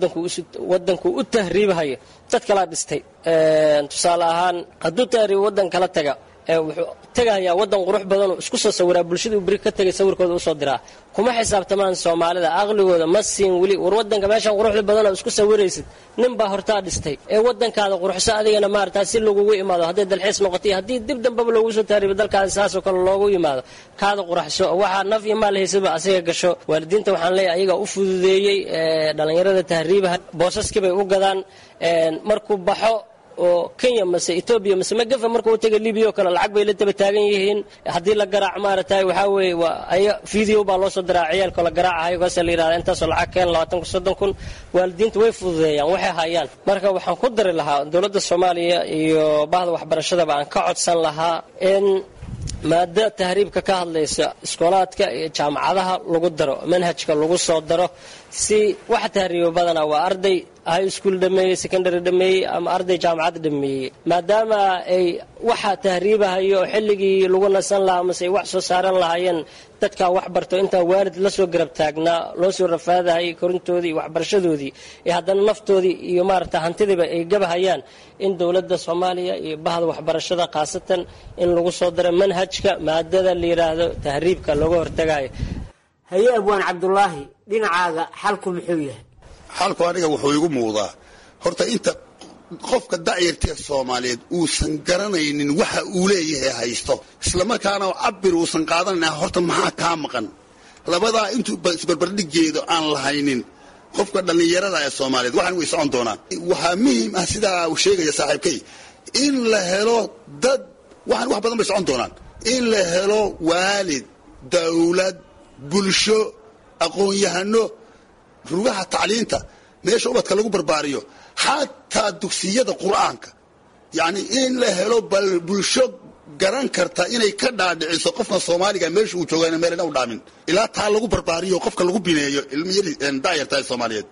wadanku u tahriibahayo dad kalaa dhistay tusaale ahaan hadduu tahriibo wadan kala taga wuxuu tegahayaa wadan qurux badanoo isku soo sawiraa bulshaduu beri ka tegay sawirkooda usoo diraa kuma xisaabtamaan soomaalida aqligooda ma siin weli war wadanka meeshan quruxda badanoo isku sawiraysid nin baa hortaa dhistay ee wadankaada quruxso adigana maarata si lagugu imaado hadday dalxiis noqotay haddii dib dambaba loogu soo tahriibo dalkaada saasoo kale loogu yimaado kaada quraxso waxaa naf iyo maal haysaba asiga gasho waalidiinta waxaan leeyahay ayagaa u fududeeyey dhallinyarada tahriibaha boosaskii bay u gadaan markuu baxo oo kenya mase etoobiya mase magafa marka u taga libiya oo kale lacag bay la taba taagan yihiin haddii la garaac maaragtay waxaa weeye waa aya video baa loo soo diraa ciyaalkoo la garaacahayo kaasa la yidhahda intaasoo lacag keen labaatan kun soddon kun waalidiinta way fududeeyaan waxay hayaan marka waxaan ku dari lahaa dowladda soomaaliya iyo bahda waxbarashadaba aan ka codsan lahaa in maado tahriibka ka hadlaysa iskoolaadka iyo jaamacadaha lagu daro manhajka lagu soo daro si waxa tahriiba badanaa waa arday high school dhameeyey secondary dhameeyey ama arday jaamacad dhameeyey maadaama ay waxa tahriibahayo xilligii lagu nasan lahaa mase ay wax soo saaran lahaayeen dadkaa wax barto intaa waalid la soo garab taagnaa loo soo rafaadahayay korintoodii iyo waxbarashadoodii iyo haddana naftoodii iyo maarata hantidiiba ay gabahayaan in dowladda soomaaliya iyo bahda waxbarashada khaasatan in lagu soo daro manhajka maadada la yidhaahdo tahriibka looga hortagayo haye abwaan cabdulaahi dhinacaaga xalku muxuu yahay xalku aniga wuxuu igu muuqdaa horta inta qofka da'yartee soomaaliyeed uusan garanaynin waxa uu leeyahay haysto islamarkaana cabir uusan qaadanayn horta maxaa kaa maqan labadaa intuu isbarbardhigeedo aan lahaynin qofka dhallinyarada ee soomaaliyeed waxaan way socon doonaan waxaa muhiim ah sidaa uu sheegaya saaxiibkay in la helo dad waxaan wax badan bay socon doonaan in la helo waalid dawlad bulsho aqoon-yahano rugaha tacliinta meesha ubadka lagu barbaariyo xataa dugsiyada qur'aanka yacni in la helo bal bulsho garan karta inay ka dhaadhiciso qofka soomaaliga meesha uu jooga meelna u dhaamin ilaa taa lagu barbaariyo qofka lagu bineeyo ilmiyari da'yarta soomaaliyeed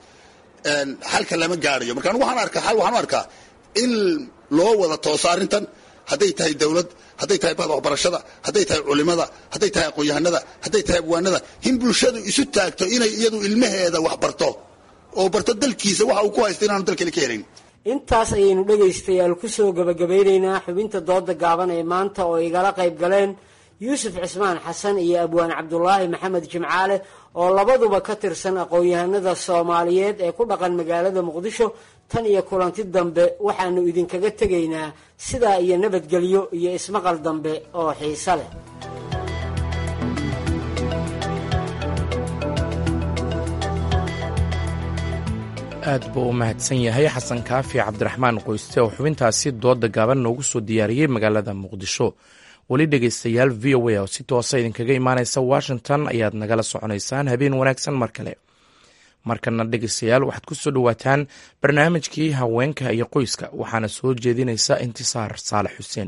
xalka lama gaarayo marka anigu waxaan arkaa xal waxaan u arkaa in loo wada tooso arrintan hadday tahay dawlad hadday tahay bahda waxbarashada hadday tahay culimada hadday tahay aqoon-yahanada hadday tahay abwaanada in bulshadu isu taagto inay iyadu ilmaheeda wax barto oo barto dalkiisa waxa uu ku haysta inaanu dalkale ka helayn intaas ayaynu dhegaystayaal ku soo gabagabeynaynaa xubinta dooda gaaban ee maanta oo igala qayb galeen yuusuf cismaan xasan iyo abwaan cabdulaahi maxamed jimcaale oo labaduba ka tirsan aqoon-yahanada soomaaliyeed ee ku dhaqan magaalada muqdisho tan iyo kulanti dambe waxaanu idinkaga tegaynaa sidaa iyo nabadgelyo iyo ismaqal dambe oo xiise leh aad buu u mahadsan yahay xasan kaafi cabdiraxmaan qoyste oo xubintaasi dooda gaaban noogu soo diyaariyey magaalada muqdisho weli dhegaystayaal v o a oo si toosa idinkaga imaaneysa washington ayaad nagala soconaysaan habeen wanaagsan mar kale markana dhegaystayaal waxaad ku soo dhowaataan barnaamijkii haweenka iyo qoyska waxaana soo jeedinaysa intisaar saalax xuseen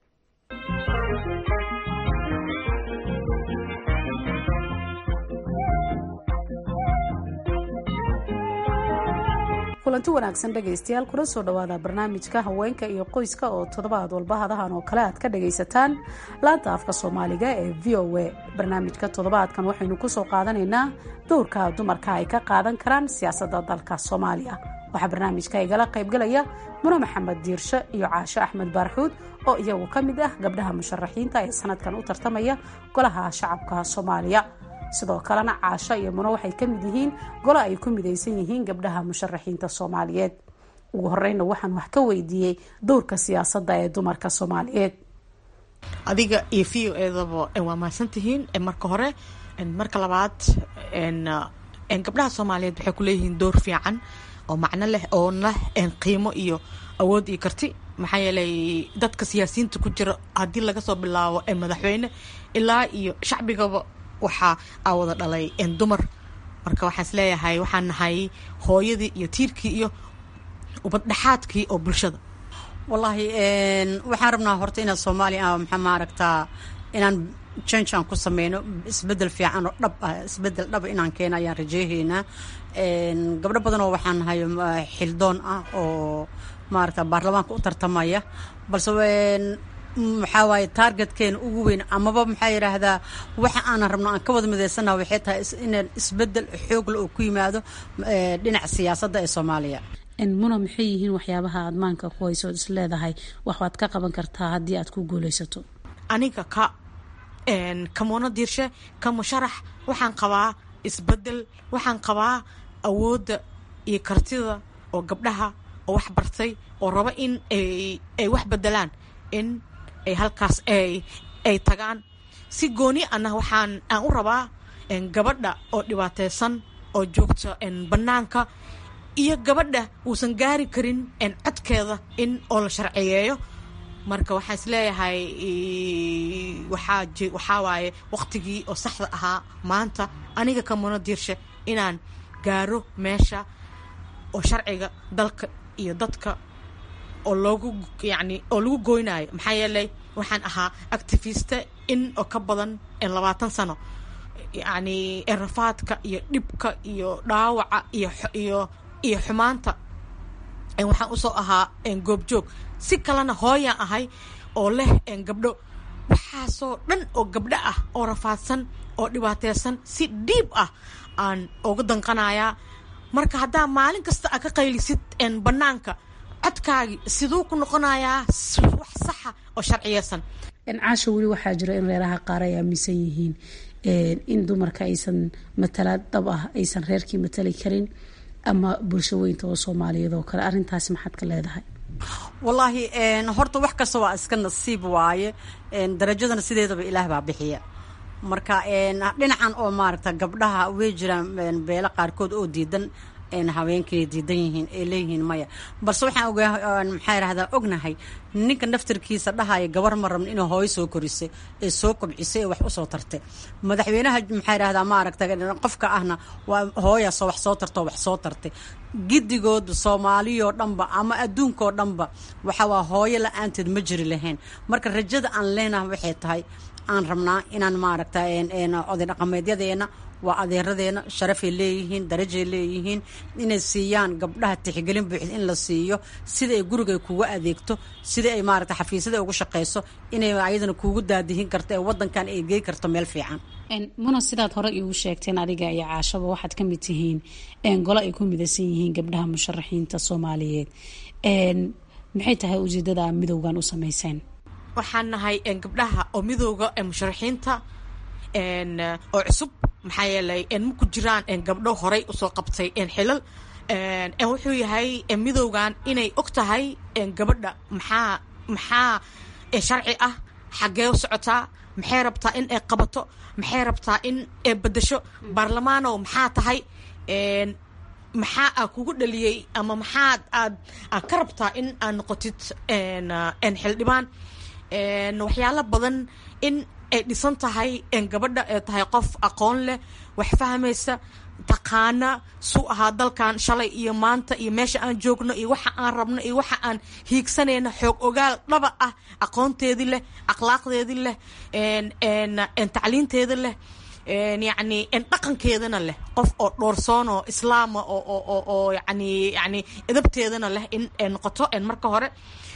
kulanti wanaagsan dhegaystayaal kuna soo dhawaada barnaamijka haweenka iyo qoyska oo toddobaad walba hadahan oo kale aad ka dhagaysataan laanta afka soomaaliga ee v o a barnaamijka toddobaadkan waxaynu kusoo qaadanaynaa dowrka dumarka ay ka qaadan karaan siyaasadda dalka soomaaliya waxaa barnaamijka igala qaybgalaya mune maxamed diirshe iyo caasho axmed baarxuud oo iyagu ka mid ah gabdhaha musharaxiinta ee sanadkan u tartamaya golaha shacabka soomaaliya sidoo kalena caasho iyo muno waxay ka mid yihiin golo ay ku midaysan yihiin gabdhaha musharaxiinta soomaaliyeed ugu horeyna waxaan wax ka weydiiyey dowrka siyaasadda ee dumarka soomaaliyeed adiga iyo v o edaba waa mahadsantihiin marka hore marka labaad gabdhaha soomaaliyeed waxay ku leeyihiin door fiican oo macno leh oo leh qiimo iyo awood iyo karti maxaa yeelay dadka siyaasiyiinta ku jira haddii laga soo bilaabo madaxweyne ilaa iyo shacbigaba waxaa aa wada dhalay dumar marka waxaan is leeyahay waxaan nahay hooyadii iyo tiirkii iyo ubaddhexaadkii oo bulshada wallaahi waxaan rabnaa horta inaad soomaaliya maxaa maaragtaa inaan change aan ku sameyno isbedel fiican oo dhab ah isbedel dhaba inaan keeno ayaan rajeyhaynaa gabdho badanoo waxaan nahay xildoon ah oo maaragta baarlamaanka u tartamaya balse maxaa waaye targetkeena ugu weyn amaba maxaa yidhaahdaa waxa aanan rabno aan ka wada midaysanaha waxay tahay inaan isbedel xoogle oo ku yimaado dhinaca siyaasadda ee soomaaliya muna maxay yihiin waxyaabaha aad maanka ku hayso ood is leedahay wax waad ka qaban kartaa haddii aad ku guuleysato aniga ka kamuuno diirshe ka musharax waxaan qabaa isbedel waxaan qabaa awoodda iyo kartida oo gabdhaha oo wax bartay oo raba in ay wax bedelaan in ay halkaas ay tagaan si gooni ana waxaan aan u rabaa gabadha oo dhibaateysan oo joogta bannaanka iyo gabadha uusan gaari karin codkeeda in oo la sharciyeeyo marka waxaan is leeyahay waxaa waxaa waaye waqtigii oo saxda ahaa maanta aniga kamuno diirshe inaan gaaro meesha oo sharciga dalka iyo dadka oo loogu yacni oo lagu goynayo maxaa yeelay waxaan ahaa activiste in oo ka badan labaatan sano yacni rafaadka iyo dhibka iyo dhaawaca iyo iyo iyo xumaanta waxaan usoo ahaa goobjoog si kalena hooyaan ahay oo leh gabdho waxaasoo dhan oo gabdho ah oo rafaadsan oo dhibaateysan si dhiib ah aan uga danqanayaa marka haddaa maalin kasta aa ka qaylisid bannaanka codkaagi siduu ku noqonayaa wax saxa oo sharciyeysan caasha weli waxaa jira in reeraha qaar ay aaminsan yihiin in dumarka aysan matala dhab ah aysan reerkii matali karin ama bulsho weynta oo soomaaliyeed oo kale arrintaasi maxaad ka leedahay wallaahi horta wax kasta waa iska nasiib waaye darajadana sideedaba ilaah baa bixiya marka dhinacan oo maaragta gabdhaha way jiraan beelo qaarkood oo diidan haweenkay diidan yihiin ay leeyihiin maya balse waxaan ogaa maxaa yidhahdaa ognahay ninka naftarkiisa dhahaya gabar ma rabna inay hooyo soo korisay ee soo kobcisay ee wax usoo tartay madaxweynaha maxaa yidhahdaa maaragta qofka ahna waa hooyaasoo wax soo tartoo wax soo tartay gidigood soomaaliyoo dhanba ama adduunkoo dhanba waxa waa hooyo la-aanteed ma jiri lahayn marka rajada aan leenahay waxay tahay aan rabnaa inaan maaragta oday dhaqameedyadeena waa adeeradeena sharafay leeyihiin darajay leeyihiin inay siiyaan gabdhaha tixgelin buuxda in la siiyo sida ay guriga kuga adeegto sida ay maaragta xafiisyada ugu shaqeyso inay ayadana kuugu daadihin karto ee wadankan ay gey karto meel fiican muna sidaad hore iigu sheegteen adiga iyo caashaba waxaad ka mid tihiin golo ay ku midaysan yihiin gabdhaha musharaxiinta soomaaliyeed maxay tahay ujeedada midowgan u sameyseen waxaan nahay gabdhaha oo midooda musharaxiinta oo cusub maxaa yeelay ma ku jiraan gabdho horay usoo qabtay xilal wuxuu yahay midowgan inay og tahay gabadha maxaa maxaa sharci ah xaggee u socotaa maxay rabtaa in ay qabato maxay rabtaa in ay bedasho baarlamaanow maxaa tahay maxaa aa kugu dhaliyey ama maxaad aad aad ka rabtaa in aad noqotid xildhibaan waxyaalo badan in ay dhisan tahay gabadha ee tahay qof aqoon leh wax fahmaysa taqaana suu ahaa dalkan shalay iyo maanta iyo meesha aan joogno iyo waxa aan rabno iyo waxa aan hiigsanayno xoog ogaal dhaba ah aqoonteedii leh akhlaaqdeedii leh tacliinteeda leh yacni dhaqankeedana leh qof oo dhoorsoon oo islaama oo yani yani edabteedana leh in noqoto marka hore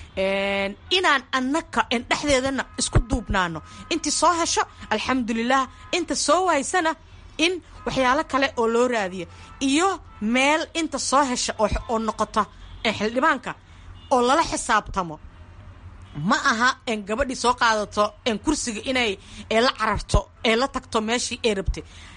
inaan annaka dhexdeedana isku duubnaano intii soo hesho alxamdulilah inta soo waysana in waxyaalo kale oo loo raadiyo iyo meel inta soo hesha oo noqota xildhibaanka oo lala xisaabtamo ma aha gabadhii soo qaadato kursiga inay la cararto ee la tagto meeshii ay rabtay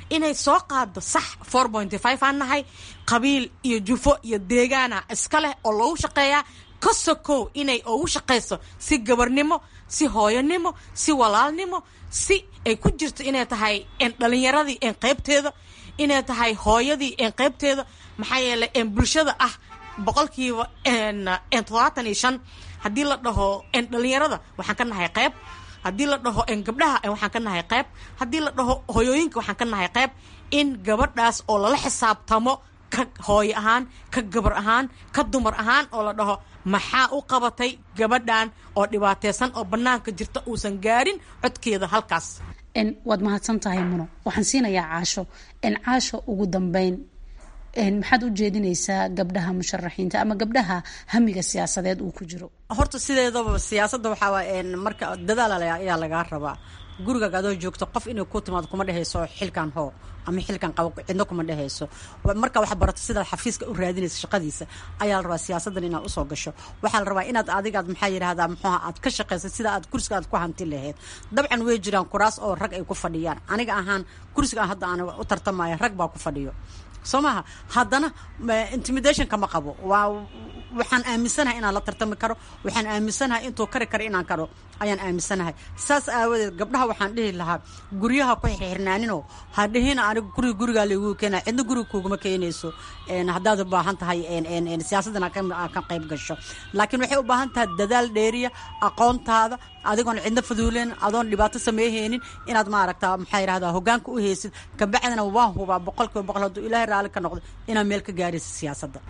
inay soo qaado sax four point five aan nahay qabiil iyo jufo iyo deegaana iska leh oo loogu shaqeeyaa ka sokow inay ugu shaqayso si gabarnimo si hooyanimo si walaalnimo si ay ku jirto inay tahay dhalinyaradii qaybteeda inay tahay hooyadii qaybteeda maxaa yeelay bulshada ah boqolkiiba toddobaatan iyo shan haddii la dhaho dhalinyarada waxaan ka nahay qayb haddii la dhaho gabdhaha waxaan ka nahay qayb haddii la dhaho hoyooyinka waxaan ka nahay qayb in gabadhaas oo lala xisaabtamo ka hooyo ahaan ka gabar ahaan ka dumar ahaan oo la dhaho maxaa u qabatay gabadhan oo dhibaateysan oo bannaanka jirta uusan gaarin codkeeda halkaas waad mahadsan tahay muno waxaan siinayaa caasho caasho ugu dambeyn maxaad u jeedinaysaa gabdhaha musharaxiinta ama gabdhaha hamiga siyaasadeed uu ku jiro horta sideedaba siyaasadda waxaa marka dadaal ayaa lagaa rabaa gurigaaga adoo joogto qof inay ku timaado kuma dhehayso xilkan hoo ama xilkan qabo cidno kuma dhehayso marka wax barato sidaad xafiiska u raadinaysa shaqadiisa ayaa la rabaa siyaasaddan inaad usoo gasho waxaa la rabaa inaad adigaad maxaa yidhahdaa muxuuha aad ka shaqaysa sida aad kursiga aad ku hanti lahayd dabcan way jiraan kuraas oo rag ay ku fadhiyaan aniga ahaan kursiga hadda aan u tartamaya rag baa ku fadhiyo soo maaha haddana intimidation kama qabo waa waxaan aaminsanahay inaan la tartami karo waxaan aaminsanahay intuu kari karo inaan karo ayaan aaminsanahay saas aawadeed gabdhaha waxaan dhihi lahaa guryaha ku xirnaaninoo ha dhihina aniga guriga gurigaa lagu keena cidna guriga kuguma keenayso haddaad u baahan tahay siyaasaddan aad ka qayb gasho laakiin waxay u baahan tahay dadaal dheeriya aqoontaada adigoon cidna faduuleen adoon dhibaato sameeyhaynin inaad maaragta maxaa yidhahdaa hogaanka u haysid kabacdina waan hubaa boqolkiiba boqol hadduu ilaahay raalli ka noqdo inaad meel ka gaaraysa siyaasadda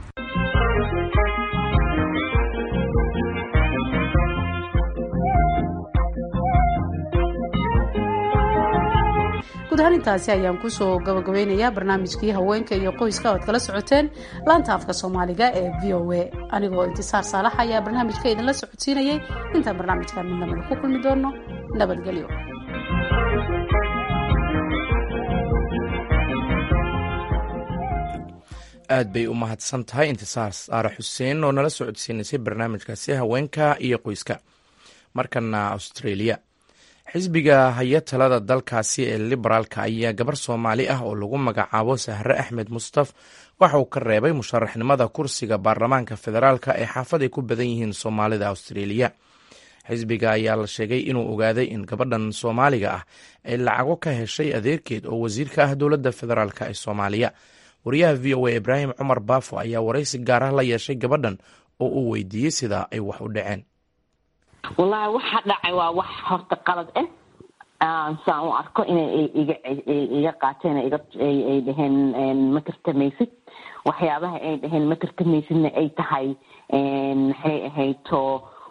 guud ahaan intaasi ayaan kusoo gabagabeynayaa barnaamijkii haweenka iyo qoyska oad kala socoteen laanta afka soomaaliga ee v o a anigoo intisaar saalax ayaa barnaamijka idinla socodsiinayay intaan barnaamijkan midnamada ku kulmi doono nabadgelyo aad bay u mahadsan tahay intisaar saare xuseen oo nala socodsiinaysay barnaamijkaasi haweenka iyo qoyska markana australia xisbiga haya talada dalkaasi ee liberaalka ayaa gabar soomaali ah oo lagu magacaabo sahre axmed mustaf waxa uu ka reebay musharaxnimada kursiga baarlamaanka federaalka ee xaafad ay ku badan yihiin soomaalida australia xisbiga ayaa la sheegay inuu ogaaday in gabadhan soomaaliga ah ay lacago ka heshay adeerkeed oo wasiir ka ah dowladda federaalk ee soomaaliya wariyaha v o a ibraahim cumar baafo ayaa waraysi gaar ah la yeeshay gabadhan oo uu weydiiyey sida ay wax u dhaceen wallaahi waxa dhacay waa wax horta qalad ah saan u arko inay iga iga qaateen ay dhaheen ma tartamaysid waxyaabaha ay dhaheen ma tartamaysidna ay tahay maxay ahayto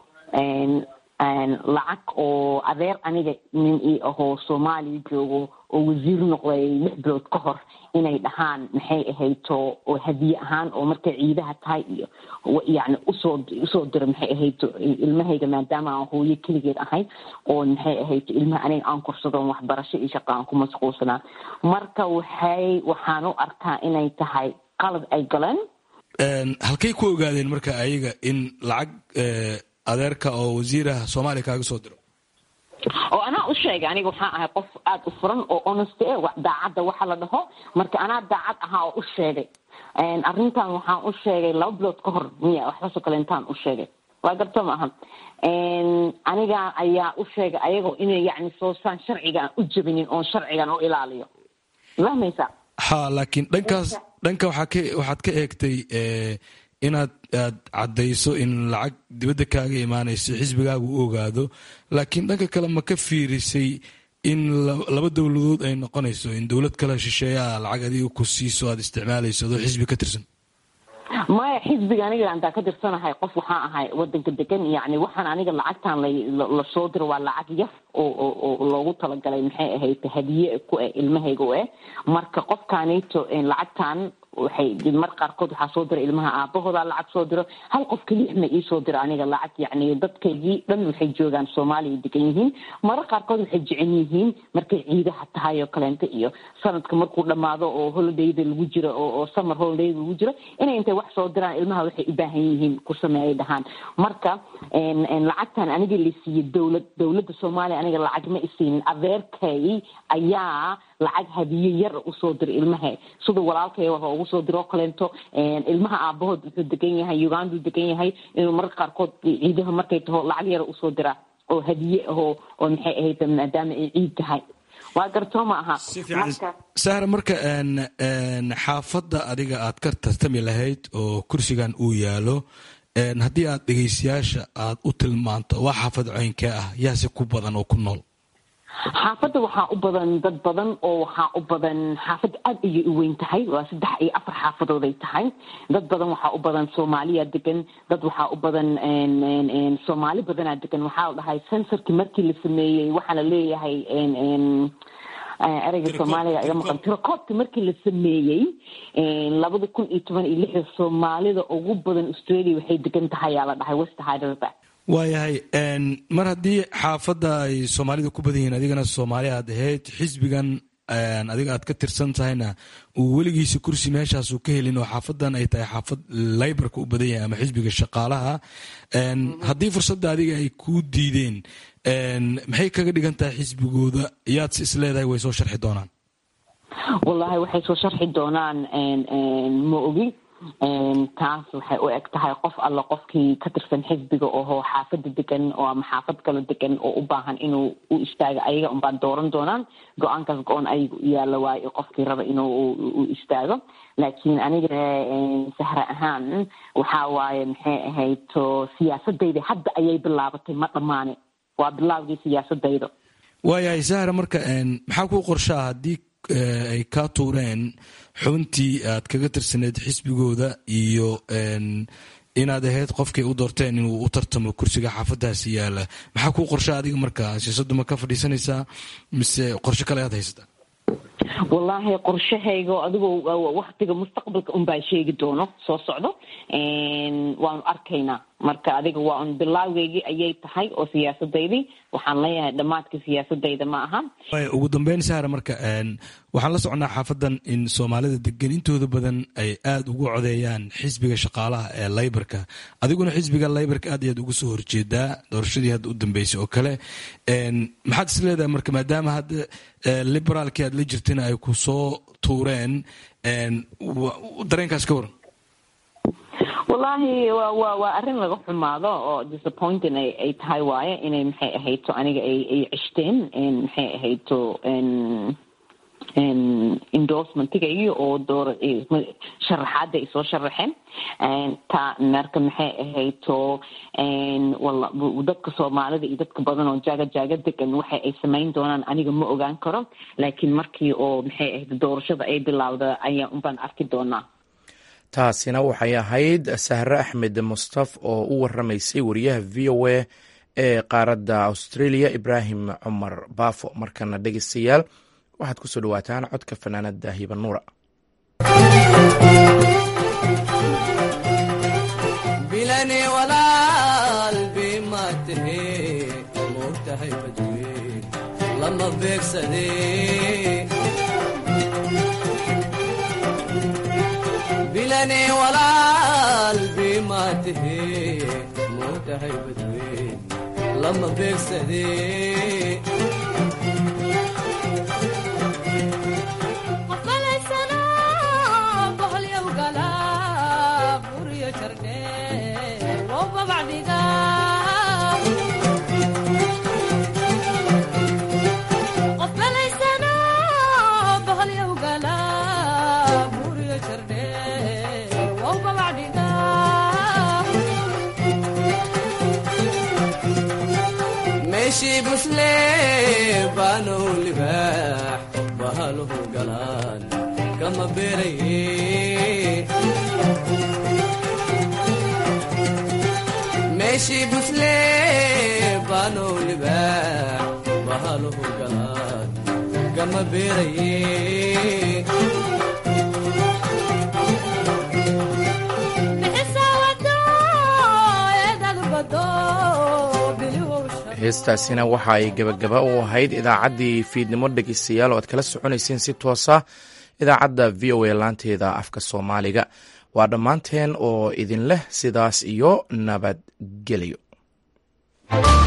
lacag oo adeer aniga nin ii ahoo soomaaliya joogo oo wasiir noqday lix bilood ka hor inay dhahaan maxay ahayto oo hadiye ahaan oo markay ciidaha tahay iyo yani usoo usoo diro maxay ahayto ilmahayga maadaama aan hooyo keligeed ahay oo maxay ahayto ilmaha aniga aan korsadoon waxbarasho iyo shaqa aan ku mashquulsanaa marka waxay waxaan u arkaa inay tahay qalad ay galeen halkay ku ogaadeen marka ayaga in lacag adeerka oo wasiiraha soomaaliya kaaga soo diro oo anaa u sheegay aniga waxaan ahay qof aada u furan oo honest e daacadda waxa la dhaho marka anaa daacad ahaa oo u sheegay arrintan waxaan u sheegay laba bilood ka hor miya waxbaasoo kale intaan u sheegay waa garto ma aha aniga ayaa u sheegay ayagoo inay yani soosaan sharcigaan u jabinin oon sharcigan u ilaaliyo fahmaysa ha laakiin dhankaas dhanka waxaa ka waxaad ka eegtay inaad aad caddayso in lacag dibadda kaaga imaanayso xisbigaagu u ogaado laakiin dhanka kale ma ka fiirisay in laba dowladood ay noqonayso in dowlad kale shisheeyaa lacag adiga ku siiso aad isticmaalayso adoo xisbi ka tirsan maya xisbiga aniga antaa ka tirsanahay qof waxaan ahay wadanka degan yani waxaan aniga lacagtan lasoo diro waa lacag yar oo loogu talagalay maxay ahayd hadiye ku eh ilmahayga u eh marka qofkaanito lacagtan waxay mar qaarkood waxaa soo dira ilmaha aabahooda lacag soo diro hal qof keliix ma iisoo diro aniga lacag yani dadkaygii dhan waxay joogaan soomaaliya degan yihiin marar qaarkood waxay jecel yihiin markay ciidaha tahay oo kaleento iyo sanadka markuu dhamaado oo holidayda lagu jiro oo summer holiday lagu jiro inay intay wax soo diraan ilmaha waxay u baahan yihiin ku sameeyay dhahaan marka lacagtan aniga la siiyey dowlad dowladda soomaaliya aniga lacag ma isiinin adeerkay ayaa lacag hadiye yar usoo diro ilmaha sida walaalkay waxa ugu soo diro kaleento ilmaha aabahood wuxuu degan yahay uganduu degan yahay inuu mararka qaarkood ciidaha markay taho lacag yar usoo diraa oo hadiye ahoo oo maxay ahayd maadaama ay ciid tahay waa gartoo ma aha sahra marka xaafadda adiga aad ka tartami lahayd oo kursigan uu yaalo haddii aad dhegeystayaasha aad u tilmaanto waa xaafad ceynkee ah yaase ku badan oo ku nool xaafadda waxaa u badan dad badan oo waxaa u badan xaafadda aada ayay u weyn tahay waa saddex iyo afar xaafadooday tahay dad badan waxaa u badan soomaaliya degan dad waxaa u badan soomaali badanaa degan waxaa la dhahay sensorkii markii la sameeyey waxaa la leeyahay ereyga soomaaliga iga maqan tirakoobka markii la sameeyey labada kun iyo toban iyo lixda soomaalida ugu badan australia waxay degan tahay yaa la dhahay west hyderabad waayahay mar haddii xaafadda ay soomaalida ku badan yihiin adigana soomaali aad ahayd xisbigan adiga aad ka tirsan tahayna uu weligiisa kursi meeshaasuu ka helin oo xaafadan ay tahay xaafad laybarka u badan yahay ama xisbiga shaqaalaha haddii fursadda adiga ay kuu diideen maxay kaga dhigan tahay xisbigooda yaad si isleedahay way soo sharxi doonaan wallahi waxay soo sharxi doonaan ma ogi taas waxay u eg tahay qof alla qofkii ka tirsan xisbiga oho xaafada degan oo ama xaafad kalo degan oo u baahan inuu u istaago ayaga unbaan dooran doonaan go-aankaas go-on ayaga u yaalla waayo qofkii raba inuu u istaago laakiin aniga sahra ahaan waxaa waaye maxay ahayd to siyaasadayda hadda ayay bilaabatay ma dhammaane waa bilaabgii siyaasadayda waayahay sahra marka maxaa kuu qorshaa haddii ay kaa tuureen xubintii aad kaga tirsaneyd xisbigooda iyo inaad ahayd qofkay u doorteen inuu u tartamo kursiga xaafadaasi yaala maxaa kuu qorsha adiga marka siyaasaddu ma ka fadhiisanaysaa mise qorshe kale aad haysataa wallaahi qorshahayga adigoo waktiga mustaqbalka unbaa sheegi doono soo socdo waanu arkaynaa marka adiga waa un bilaawgeygii ayay tahay oo siyaasadaydii waxaan leeyahay dhammaadkii siyaasadayda ma aha ugu dambeyn sahra marka waxaan la soconnaa xaafadan in soomaalida degan intooda badan ay aada ugu codeeyaan xisbiga shaqaalaha ee laybarka adiguna xisbiga laybarka aad ayaad uga soo horjeedaa doorashadii hadda u dambeysay oo kale maxaad is leedahay marka maadaama hadda liberaalkii aad la jirtana ay ku soo tuureen dareenkaas ka waran wallaahi wa wa waa arrin laga xumaado oo disappointing ay ay tahay waaye inay maxay ahayto aniga ay ay cishteen maxay ahayto endorsementigaygi oo door sharaxaada ay soo sharaxeen ta marka maxay ahayto dadka soomaalida iyo dadka badan oo jaaga jaaga degan waxa ay samayn doonaan aniga ma ogaan karo laakiin markii oo maxay ahayd doorashada ay bilowda ayaa unbaan arki doonaa taasina waxay ahayd sahre axmed mustaf oo u waramaysay wariyaha v o a ee qaaradda australia ibraahim cumar baafo markana dhegeystayaal waxaad kusoo dhawaataan codka fanaanada hibanuura bilani walaal bimathe mogtahay badweyn lama beegsade bilani walaal bimathe mogtahay badweyn lama beegsade meeshii busle baanow libaax bahaluhu galaan kama beeraye meeshii busle baanow libaax bahaluhu galaan kama beeraye heestaasina waxa ay gebagaba u ahayd idaacaddii fiidnimo dhegeystayaal oo aad kala soconayseen si toosa idaacadda v o a laanteeda afka soomaaliga waa dhammaanteen oo idin leh sidaas iyo nabadgelyo